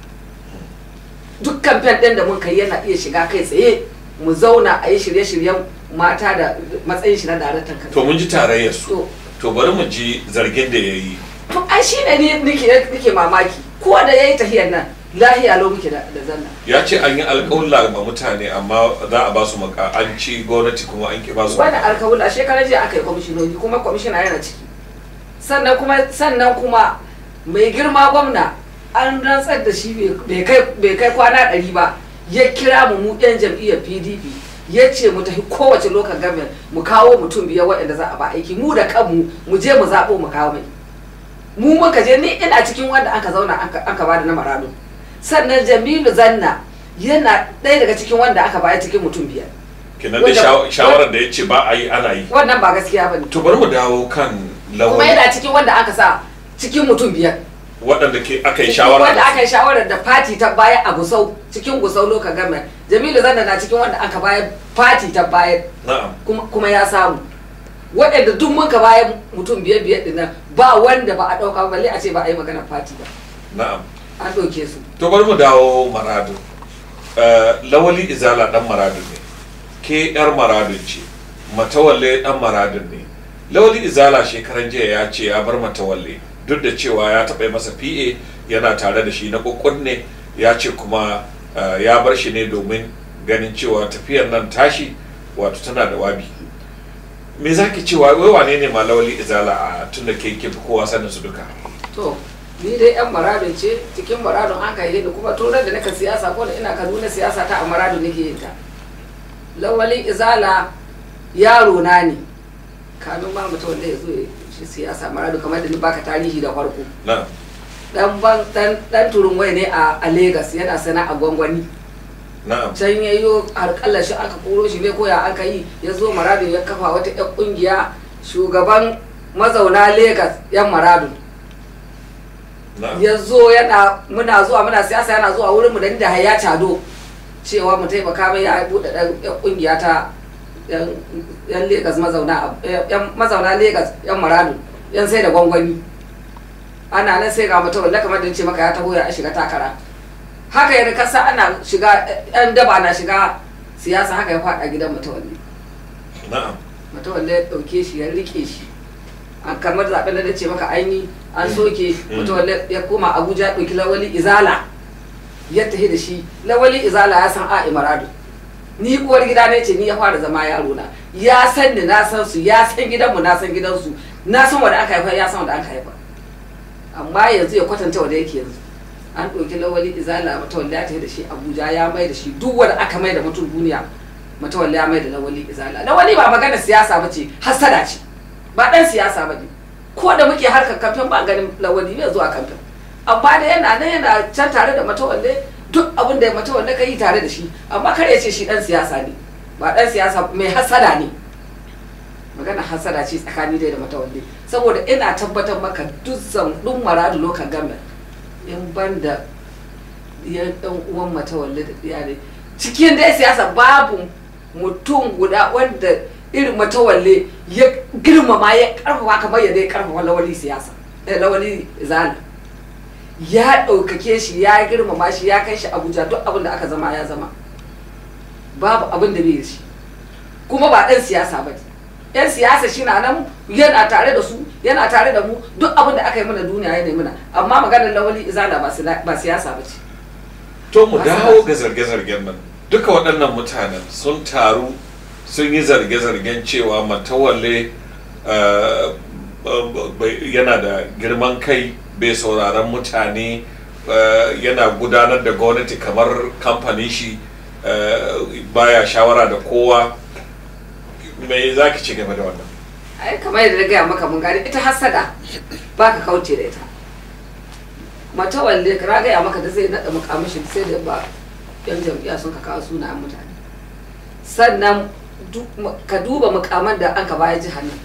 duk kamfen ɗin da mun kai yana iya shiga kai tsaye mu zauna a yi shirye-shiryen mata da matsayin shi na daraktan to kamfen mun ji tarayyar su to to bari mu ji zargin da ya yi to ai shi ne ni nike nike mamaki ko da yayi tahiyar nan lahiya lau muke da da zanna ya ce an yi alƙawla ma mutane amma za a ba su maka an ci gwamnati kuma an ki ba su wani alkawul a shekarar jiya aka yi kwamishinoni kuma kwamishina yana ciki sannan kuma sannan kuma mai girma gwamna an rantsar da shi bai kai bai kai kwana ɗari ba ya kira mu mu yan jam'iyyar pdp ya ce mu tafi kowace lokacin government mu kawo mutum biyar waɗanda za a ba aiki mu da kanmu mu je mu zaɓo mu kawo mai mu muka je ni ina cikin wanda aka zauna aka aka bada na marado sannan jamilu zanna yana ɗaya daga cikin wanda aka baya cikin mutum biyar kenan da wanda- shaw- shawarar da ya ce ba a yi ana yi wannan ba gaskiya bane to bari mu dawo kan kuma lawali yana cikin wanda aka sa cikin mutum biyar waɗanda ke aka yi shawara wanda da aka yi shawarar da fati ta baya a gusau cikin gusau loka gama jamilu zanna na cikin wanda aka bayar fati ta bayar su. na'am kuma, kuma ya samu waɗanda duk muka bayan mutum biyar biyar din nan ba wanda ba a ɗauka ba balle a ce ba a yi maganar fati ba na'am an ɗauke su to bari mu dawo maradu Eh, lawali izala dan maradu ne ke yar maradun ce matawalle dan maradun ne lawali izala shekaran jiya ya ce ya bar matawalle duk da cewa ya taɓa yi masa pa yana tare da shi na ne ya ce kuma uh, ya bar shi ne domin ganin cewa tafiyar nan tashi wato tana da wabi me za ki cewa wai wane ne malawali izala a tun da ke ke fi kowa sanin su duka to ni dai yan maradun ce cikin maradun an kai da kuma turar da naka siyasa ko da ina kaduna siyasa ta a maradun nake yin ta lawalin izala yaro na ne kamin ma mutum wanda ya zo ya shi siyasa maradun kamar da ni baka tarihi da farko na dan ban dan dan turun wai ne a a Lagos yana sana a gwangwani na'am can ya yi harƙallar shi aka koro shi ne ko ya aka yi ya zo maradun ya kafa wata 'yan ƙungiya shugaban mazauna Legas 'yan maradun na'am ya zo yana muna zuwa muna siyasa yana zuwa wurin mu da ni da haya cado cewa mu taimaka mai ya buɗe ɗan ƴan ƙungiya ta yan yan Legas mazauna a- yan mazauna Legas 'yan maradun 'yan sai da gwangwani ana nan sai ga mutum wanda kamar da ce maka ya taho ya shiga takara haka ya kasa ana shiga yan daba na shiga siyasa haka ya faɗa gidan mutawalli na'am mutawalli ya ɗauke shi ya rike shi an kamar zaɓen da na ce maka aini an soke Mm. mutawalli ya koma abuja ya ɗauki lawali izala ya tafi da shi lawali izala ya san a imaradu ni uwar gida ne ce ni ya fara zama yaro na ya san ni na san su ya san gidanmu na san gidansu na san wanda aka haifa ya san wanda aka haifa amma yanzu ya kwatanta wanda yake yanzu an ɗauki lawali izala matawalla ya tafi da shi abuja ya mai da shi duk wanda aka mai da mutum duniya matawalla ya mai da lawali izala lawali ba magana siyasa ba ce hasada ce ba ɗan siyasa ba ne ko da muke harkar kamfen ba ganin lawali bai zuwa kamfen amma da yana nan yana can tare da matawalle duk abin da matawalle ka yi tare da shi amma kar ya ce shi ɗan siyasa ne ba ɗan siyasa mai hasada ne magana hasada ce tsakani dai da matawalle saboda ina tabbatar maka duk zan duk maradu lokan government in ban da ya ɗan uwan matawalle da iyalai cikin dai siyasa babu mutum guda wanda irin matawalle ya girmama ya karfafa kamar yadda ya karfafa lawali siyasa eh, lawali zala ya ɗaukake shi ya girmama shi ya kai shi abuja duk abin da aka zama ya zama babu abin da bai da shi kuma ba ɗan siyasa ba ne yan siyasa shi na nan yana tare da su yana tare da mu duk abin da aka yi mana duniya ya nemi mana amma maganar lawali izala ba sila- ba siyasa ba ce to mu Masana. dawo ga zarge-zargen nan duka waɗannan mutanen sun taru sun yi zarge-zargen cewa matawalle uh, uh, bai- yana da girman kai bai sauraron mutane uh, yana gudanar da gwamnati kamar kamfanin shi uh, baya shawara da kowa me za ki ci game da wannan ai kamar yadda na gaya maka mun gane ita hasada ba ka kauce da ita mata walle ka gaya maka da zai naɗa mukamishin sai da ba yan jam'iyya sun ka kawo sunayen mutane sannan duk mu- ka duba mukaman da an ka baya jihar nan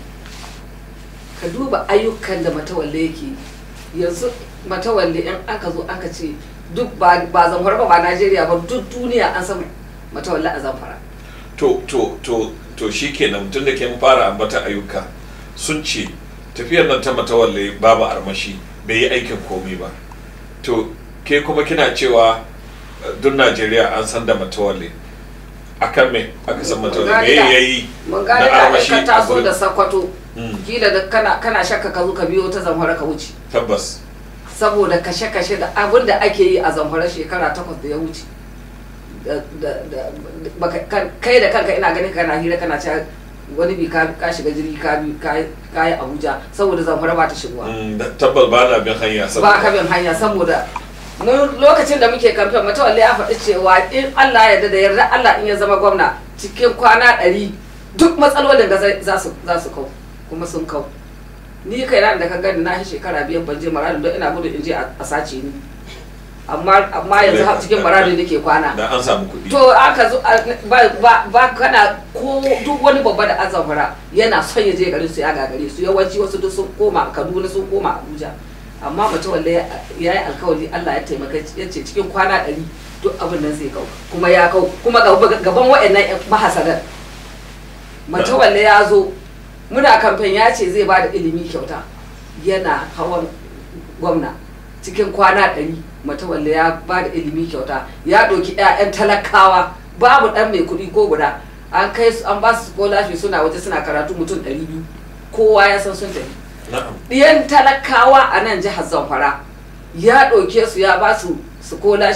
ka duba ayyukan da matawalle yake yi. yanzu matawalle in an ka zo an ka ce duk ba ba zamfara ba ba najeriya ba duk duniya an san matawalle a zamfara to to to to shikenan tun da kin fara ambata ayyuka sun ce tafiyar nan ta matawalle babu armashi bai yi aikin komai ba to ke kuma kina cewa eh, duk najeriya an san da matawalle akan me aka san matawalle me Gani da- ya yi mun na gane da armashi ka a taso gurin? da sakwato Mm, kila da kana kana shakka ka zo ka biyo ta zamfara ka wuce tabbas saboda kashe-kashe da abin da ake yi a zamfara shekara takwas da ya wuce da da da baka- kan- kai da kanka ina ganin kana hira kana cewa wani bi ka ka shiga jirgi ka bi ka ka yi Abuja saboda zamfara ba ta shigowa Mm, da- tabbas ba na bin hanya ba ka saboda bin hanya saboda mun lokacin da muke kamfen matawalle ya faɗi cewa in Allah ya yarda da yarda Allah in ya zama gwamna cikin kwana ɗari duk matsalolin ga zai- za su za su kau kuma sun kau ni kai na da ka gani na shi shekara biyar ban je maradin don ina gudu in je a a sace ni amma amma yanzu har cikin maradin nake kwana da an samu kuɗi to aka zo a- ba ba ba kana ko duk wani babba da azamfara yana son ya je garin su ya gagare su yawanci wasu duk sun koma Kaduna sun koma Abuja amma mutum wanda ya yi alkawari Allah ya taimaka ya ce cikin kwana ɗari duk abin nan zai kau kuma ya kau kuma gaba- gaban waɗannan ƴan mahasadan mutum wanda ya zo muna kamfen ya ce zai ba da ilimi kyauta yana hawan gwamna cikin kwana ɗari matawalle ya ba da ilimi kyauta ya ɗauki 'ya'yan talakawa babu ɗan mai kuɗi ko guda an kai su an ba su scholarship suna waje suna karatu mutum ɗari biyu kowa ya san sun tafi na'am ɗiyan talakawa a nan jihar zamfara ya ɗauke su ya ba su scholarship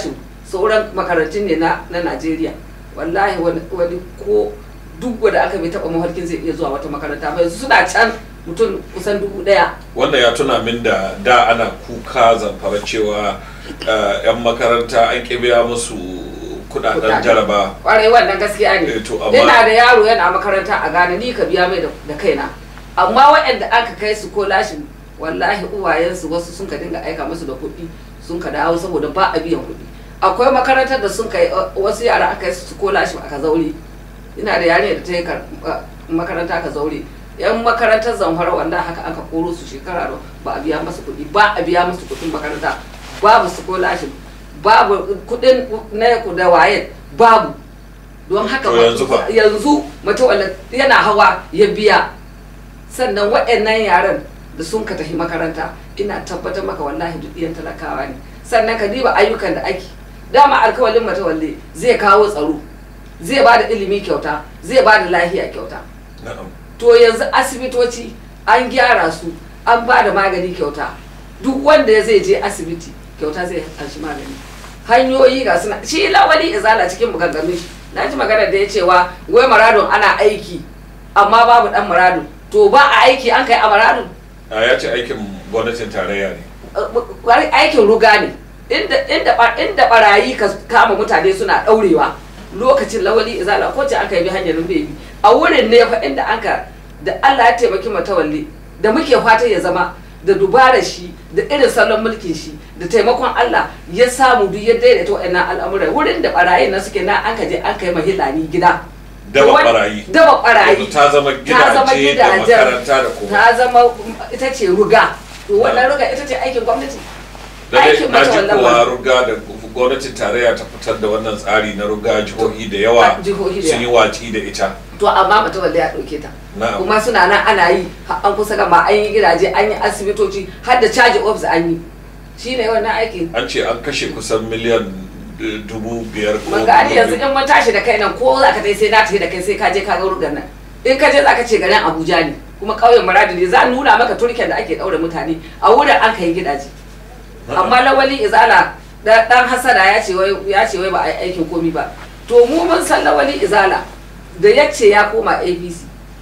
sauran makarantun ne na na Najeriya wallahi wani wani ko duk wanda aka bai taba mafarkin zai iya zuwa wata makaranta ba yanzu suna can mutum kusan dubu daya wanda ya tuna min da da ana kuka zamfara cewa eh, 'yan makaranta an ƙi biya musu kudaden Kudaden. jaraba kwarai wannan gaskiya ne Eh, to amma- ina da yaro yana makaranta a Ghana ni ka biya mai da da kaina amma waɗanda aka kai su ko lashin wallahi uwayensu wasu sun ka dinga aika musu da kuɗi sun ka dawo saboda ba a biyan kuɗi akwai makarantar da sun kai uh, wasu yara aka kai su ko lashin aka zaure ina da yarinya da ta yi kar- uh, makaranta ka zaure yan makarantar zamfara wanda haka aka koro su shekara da ba a biya masu kuɗi ba a biya musu kuɗin makaranta babu su ko lashin babu kuɗin na ku da waye babu don haka To yanzu fa? yanzu mutum wanda yana hawa ya biya sannan waɗannan yaran da sun ka tafi makaranta ina tabbatar maka wallahi duk iyan talakawa ne sannan ka diba ayyukan da ake dama alkawalin matawalle zai kawo tsaro zai ba da ilimi kyauta zai ba da lahiya kyauta na'am to yanzu asibitoci an gyara su an ba da magani kyauta duk wanda ya zai je asibiti kyauta zai anshi magani hanyoyi ga suna shi lawali izala cikin maganganun shi na ji magana da ya cewa wai maradon ana aiki amma babu dan maradon to ba a aiki an kai a maradon a ya ce aikin gwamnatin tarayya ne wani aikin ruga ne inda inda ba- inda barayi ka kama mutane suna daurewa lokacin lawali izala ko ce aka yi bi hanyar bebi a wurin ne fa inda aka da Allah ya taimaki matawalle da muke fatan ya zama da dubarar shi da irin salon mulkin shi da taimakon Allah ya samu duk ya daidaita wa'annan al'amuran wurin da barayin nan suke na an ka je an kai mahilani gida daba Wani- barayi daba barayi Yanzu ta zama ta zama gidaje da gidajen makaranta da kuma ta zama ita ce ruga to wannan ruga ita ce aikin gwamnati da dai aikin na ji mata kowa wannan ruga da gwamnatin tarayya ta fitar da wannan tsari na ruga jihohi da yawa A jihohi da sun yi watsi da ita to amma mata wanda ya ɗauke ta na'am kuma suna nan ana yi har an kusa gama an yi gidaje an yi asibitoci har da caji ofis an yi shine wannan aiki an ce an kashe kusan miliyan eh, dubu biyar ko mun gani dubu yanzu biyu. in mun tashi da kai nan ko za ka tai sai na tafi da kai sai ka je ka ga rugan nan in ka je za ka ce garin abuja ne kuma ƙauyen muradi ne za a nuna maka turken da ake ɗaure mutane a wurin an kai gidaje amma lawali izala da- dan hasada ya ce wai ya ce wai ba a yi aikin komi ba to mu mun san lawali izala da ya ce ya koma apc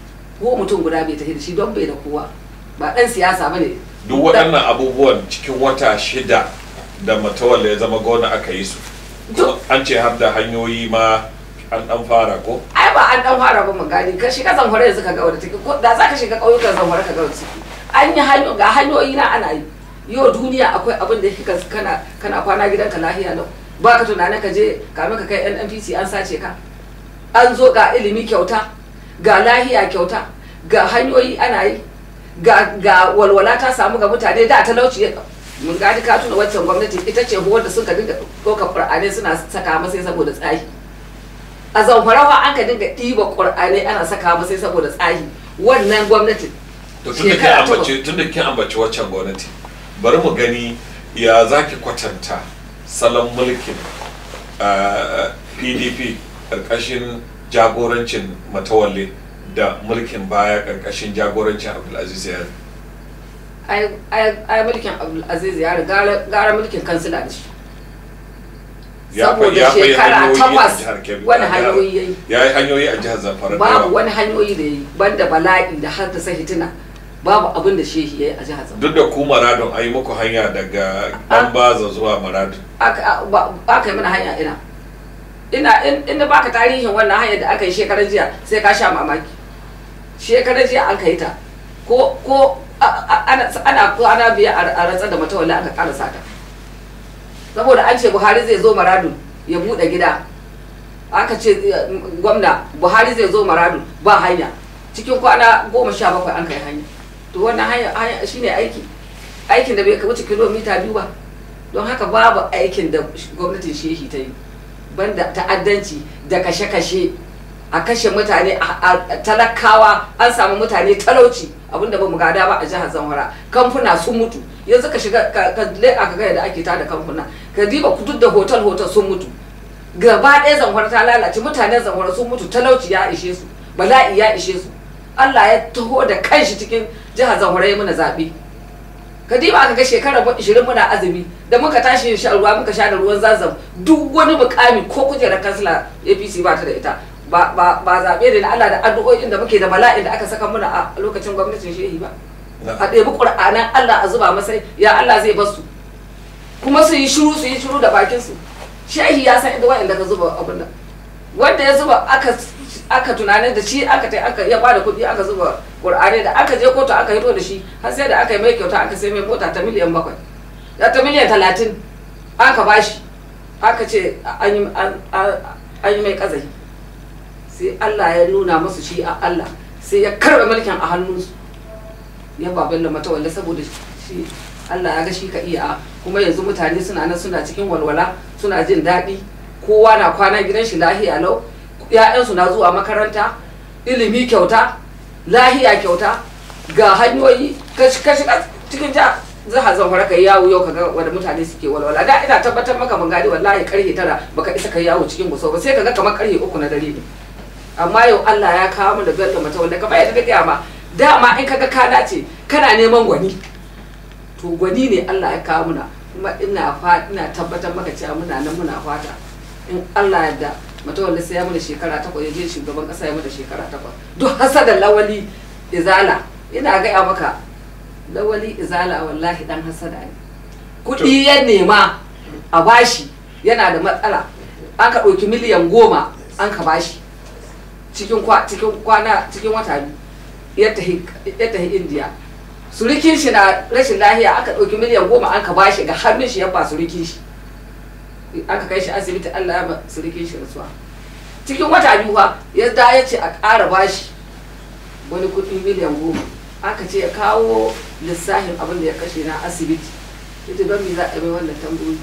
ko mutum guda bai tafi da shi don bai da kowa ba dan siyasa bane duk waɗannan abubuwan cikin wata shida da matawalle ya zama gona aka yi su Duk- an ce har da hanyoyi ma an dan fara ko ai ba an dan fara ba mu gani ka shiga zamfara yanzu ka ga wadda take ko da za ka shiga ƙauyukan zamfara ka ga wadda take an yi hanyo ga hanyoyi na ana yi yau duniya akwai abin da yake kana kana kwana gidanka lahiya lau ba ka tunanin ka je kamin ka kai NNPC an sace ka an zo ga ilimi kyauta ga lahiya kyauta ga hanyoyi ana yi ga ga walwala ta samu ga mutane da talauci ya mun gadi ka tuna waccan gwamnati ita ce huwar da suka dinga ɗaukar ƙur'anai suna saka masai saboda tsahi a zamfarawa an ka dinga ɗiba ƙur'anai ana saka masai saboda tsahi wannan gwamnatin to tun da kin Shekara takwas. ambaci tun da kin ambaci waccan gwamnati bari mu gani ya zaki kwatanta salon mulkin ah, PDP karkashin jagorancin matawalle da mulkin baya karkashin jagorancin Abdulaziz Yari ai ai- ai mulkin abdulaziz ya riga gara mulkin kansila da shi ya fa saboda ya fa yi shekara hanyoyi a takwas jihar Kebbi wani a jihar- hanyoyi ya yi ya yi hanyoyi a jihar Zamfara da babu yawa. wani hanyoyi da ya yi banda bala'i da haddasa hitina babu abin da shehi ya yi a jihar zamfara duk da ku maradon an yi muku hanya daga dan baza zuwa maradon aka ba- aka yi mana hanya ina ina in in na baka tarihin wannan hanyar da aka yi shekarar jiya sai ka sha mamaki shekarar jiya an kai ta ko ko a- a- ana ana kwana biya a a rantsar da matawalla aka karasa ta saboda an ce buhari zai zo maradun ya bude gida aka ce eh, gwamna buhari zai zo maradun ba hanya cikin kwana goma sha bakwai an kai hanya to wannan hanya hanya shine aiki aikin da bai wuce kilomita biyu ba don haka babu aikin da gwamnatin shehi ta yi banda ta'addanci da kashe-kashe a kashe mutane a a- talakawa an samu mutane talauci abinda ba mu gada ba a jihar zamfara kamfuna sun mutu yanzu ka shiga ka ka leƙa ka ga yadda ake tada kamfuna ka diba duk da hotel hotel sun mutu gaba ɗaya zamfara ta lalace mutanen zamfara sun mutu talauci ya ishe su bala'i ya ishe su Allah ya taho da kanshi cikin jihar zamfara ya mana zaɓe ka diba aka ga shekarar 20 muna azumi da muka tashi shan ruwa muka sha da ruwan zazzam duk wani mukami ko kujerar kansila apc ba ta da ita ba ba ba zaɓe ne na Allah da addu'o'in da muke da bala'in da aka saka muna a lokacin gwamnatin shehi ba a ɗebi ƙur'anan Allah a zuba masai ya Allah zai basu kuma su yi shiru su yi shiru da bakin su shehi ya san inda wa'anda ka zuba abin nan wanda ya zuba aka aka tunanin da shi aka tai aka ya bada kuɗi aka zuba ƙur'ani da aka je kotu aka hito da shi har sai da aka yi mai kyauta aka sai mai mota ta miliyan bakwai da ta miliyan talatin aka bashi aka ce an yi an- an- an yi mai kazahi sai Allah ya nuna musu shi a Allah sai ya karɓe mulkin a hannunsu ya ba bello matawalle saboda shi Allah ya ga shi ka iya kuma yanzu mutane suna nan suna cikin walwala suna jin daɗi kowa na kwana gidan shi lahiya lau ‘ya'yansu na zuwa makaranta ilimi kyauta lahiya kyauta ga hanyoyi ka shi- ka shiga cikin ja zaha zamfara ka yi yawo yau kaga wanda mutane suke walwala da ina tabbatar maka mun gadi wallahi karfe tara baka isa ka yi yawo cikin guso ba sai kaga kamar karfe uku na dare ne amma yau Allah ya kawo mu da bello mata wanda kamar yadda kake ma dama in kaga ka dace kana neman gwani to gwani ne Allah ya kawo muna kuma ina fa ina tabbatar maka cewa muna nan muna fata in Allah yarda mata wanda sai ya mana shekara takwas ya je shugaban kasa ya mana shekara takwas duk hasadan lawali izala ina gaya maka lawali izala wallahi dan hasada ne kuɗi ya nema a bashi yana da matsala an ka ɗauki miliyan goma an ka bashi cikin kwa cikin kwana cikin wata biyu ya tahi ya tahi indiya surikin shi na rashin lahiya aka ɗauki miliyan goma an ka bashi ga hannun shi ya ba surikin shi aka kai shi asibiti Allah ya ba surikin shi rasuwa cikin wata biyu fa ya da ya ce a ƙara bashi wani kuɗi miliyan goma aka ce ya kawo lissafin abin da ya kashe na asibiti ita don me za a yi mai wannan tambayoyi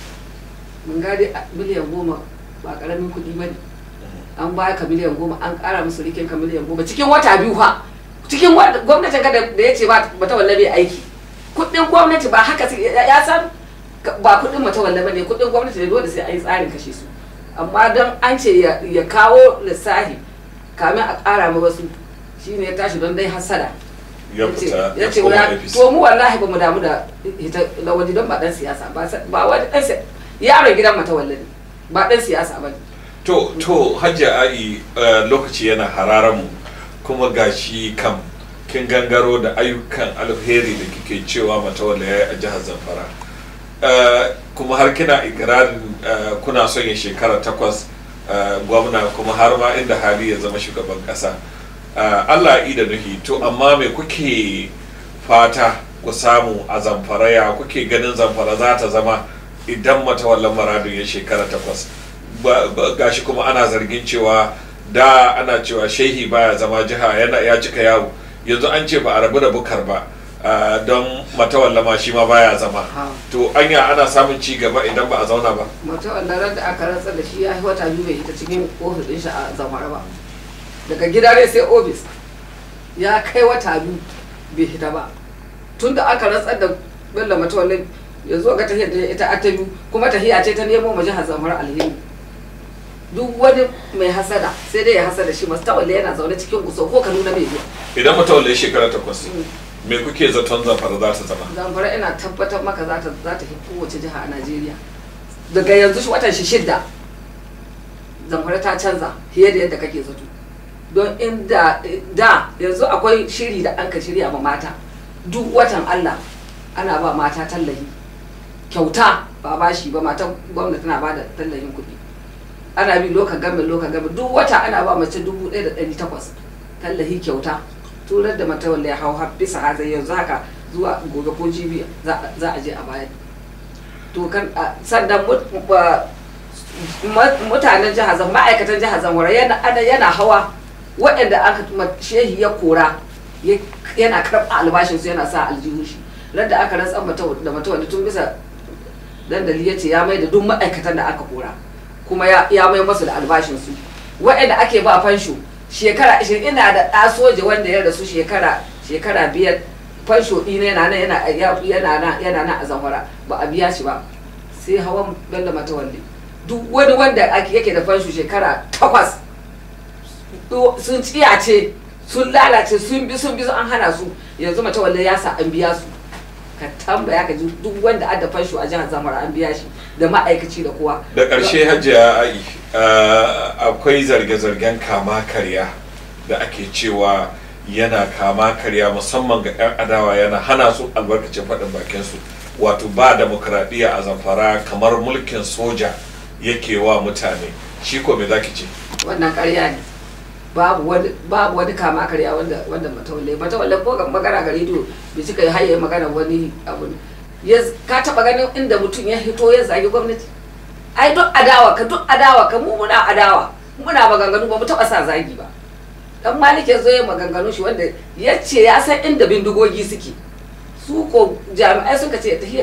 mun gade a miliyan goma ba ƙaramin kuɗi ba ne an baya ka miliyan goma an ƙara musu rikin ka miliyan goma cikin wata biyu fa cikin wa- gwamnatin ka da da ya ce ba ta wallabe aiki kuɗin gwamnati ba haka su- ya ya san ka- ba kuɗin mata wallabe ne kuɗin gwamnati ne dole sai a yi tsarin kashe su amma don an ce ya ya kawo lissafi kamin a ƙara ma wasu shine ya tashi don dai hasada ya fita ya ya ce koma wa APC to mu wallahi ba mu damu da ita lawali don ba dan siyasa ba sa- ba wani dan siyasa yaron gidan mata wallahi ba dan siyasa ba ne to to hajja ai eh, lokaci yana hararan mu kuma gashi kam kin gangaro da ayyukan alheri da kike cewa matawalla yayi a jihar zamfara Eh, kuma har kina ikirarin eh, kuna son ya shekara takwas eh, gwamna kuma har ma inda hali ya zama shugaban kasa Eh, allah yi da nuhi to amma me kuke fata ku samu a zamfara ya kuke ganin zamfara za ta zama idan matawallan maradun ya shekara takwas Ba- ba- gashi kuma ana zargin cewa da ana cewa shehi baya zama jiha yana ya cika yawo yanzu an ce ba a rabu da bukar ba ah, don matawallama shi ma baya zama Ha. to anya ana samun ci gaba idan ba a zauna ba mata wallahi da aka rantsar da shi ya yi wata biyu bai hita cikin ofis din shi a zamfara ba daga gida ne sai ofis ya kai wata biyu bai hita ba tun da aka rantsar da bello mata wallahi ya zo ga tahiyar da ita a ta biyu kuma tahiya ce ta nemo ma jihar zamfara alheri duk wani mai hasada sai dai ya hasada shi masu tawalle yana zaune cikin guso ko kaduna mai zuwa idan matawalla ya shekara takwas me kuke zaton zamfara za ta zama zamfara ina tabbatar maka za ta za ta fi kowace jiha a najeriya daga yanzu shi watan shi shidda zamfara ta canza fiye da yadda kake zato don inda da yanzu akwai shiri da an ka shirya ma mata duk watan allah ana ba mata tallahi kyauta ba bashi ba matan gwamnati tana ba da tallahin kuɗi ana bi loka game loka game duk wata ana ba mace dubu ɗaya da ɗari takwas tallahi kyauta turar da mata wanda ya hau har bisa hazai yanzu haka zuwa gobe ko jibi za za a je a bayar to kan a- sannan mut- ba- ma- mutanen jihar zan ma'aikatan jihar zamfara yana ana yana hawa waɗanda aka ma- shehi ya kora ya- yana karɓa albashinsu yana sa aljihun shi da aka rantsar mata da mata wanda tun bisa dandali ya ce ya mai da duk ma'aikatan da aka kora kuma ya ya mai masu da albashinsu waɗanda ake ba fansho shekara ashirin ina da ɗa soja wanda ya rasu shekara shekara biyar fansho ɗina yana nan yana ya- yana nan yana nan a zamfara ba a biya shi ba sai hawan bello matawalle duk wani wanda ake yake da fansho shekara takwas to sun tsiyace sun lalace sun bi sun bi an hana su yanzu matawalle ya sa an biya su ka tambaya ka ji duk wanda adda fansho a jihar zamfara an biya shi da ma'aikaci da kowa da ƙarshe hajiya ai uh, akwai zarge-zargen kama karya da ake cewa yana kama karya musamman ga 'yan adawa yana hana su albarkacin faɗin bakinsu wato ba demokradiyya a zamfara kamar mulkin soja yake wa mutane shi ko me zaki ce wannan ƙarya ne babu wani babu wani kama karya wanda wanda matawalle matawalle ko ga magana ga rediyo bai cika haye magana wani abu ne ya ka taba ganin inda mutum ya hito ya zagi gwamnati ai duk adawa ka duk adawa ka mu muna adawa muna maganganu ba mu taba sa zagi ba dan malik ya zo ya maganganu shi wanda ya ce ya san inda bindigogi suke su ko jami'ai suka ce ta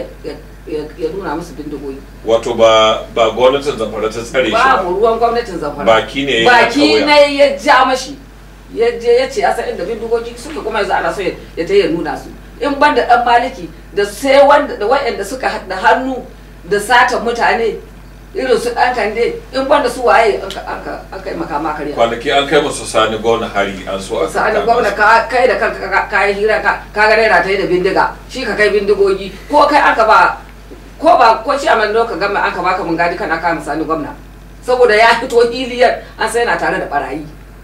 ya nuna musu bindigogi wato ba ba gwamnatin zamfara ta tsare shi ba babu ruwan gwamnatin zamfara baki ne ya baki kauya. ne ya ja mashi ya je ya ce ya san inda bindigogi suke kuma yanzu ana so ya ya ta ya nuna su in ban da dan maliki da sai wanda da wayanda suka haɗa hannu da satan mutane irin su dan kande in ban da su waye aka aka aka yi makama karya kwanaki an kai musu sani gwamna hari an so a sa'an kama gwamna su. ka kai da kanka ka- ka yi hira ka ka ga raina ta yi da bindiga shi ka kai bindigogi ko kai aka ba ko ba ko shi a mando ka gama aka baka mun gadi kana kama sani gwamna saboda ya fito hiliyar an sai yana tare da barayi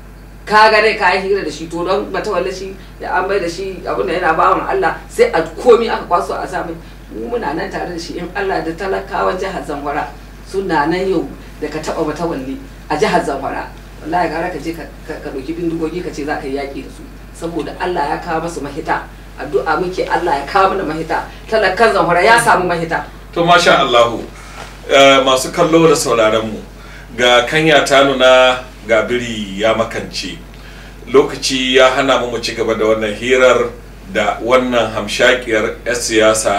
ka ga dai ka yi hira da shi to don matawalle shi da an bai da shi abinda yana bawan Allah sai a komi aka kwaso a sami mu muna nan tare da shi in Allah da talakawan jihar Zamfara suna nan yau da ka taba matawalle a jihar Zamfara wallahi gara ka je ka ka ka ɗauki bindigogi ka ce za ka yi yaƙi da su saboda Allah ya kawo masu mahita addu'a muke Allah ya kawo mana mahita talakan Zamfara ya samu mahita to masha Allahu eh, masu kallo da sauraron mu ga kanya ta nuna ga biri ya makance lokaci ya hana mu mu ci gaba da wannan hirar da wannan hamshakiyar 'yar siyasa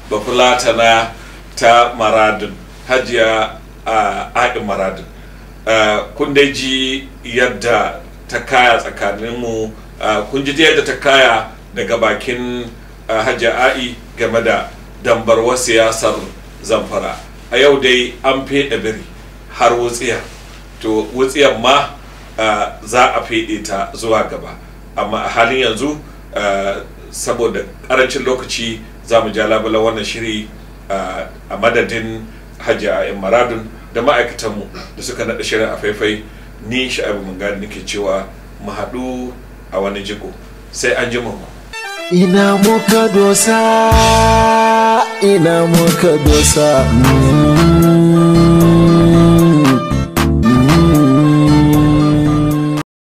bafulatana ta maradin hajiya a aɗin maradin Eh, kun dai ji yadda ta kaya tsakaninmu eh, kun ji yadda ta kaya daga bakin eh, hajiya a'i game da dambarwar siyasar zamfara a yau dai an feɗe biri har wutsiya to wutsiyar ma eh, za a feɗe ta zuwa gaba amma a halin yanzu eh, saboda ƙarancin lokaci za mu ja labulan wannan shiri eh, a madadin hajiya a'in maradun da ma'aikatanmu da suka naɗa shirin a faifai ni sha'abu mun gani nake cewa mu haɗu a wani jiko sai an ji mu ina muka dosa ina muka dosa mm.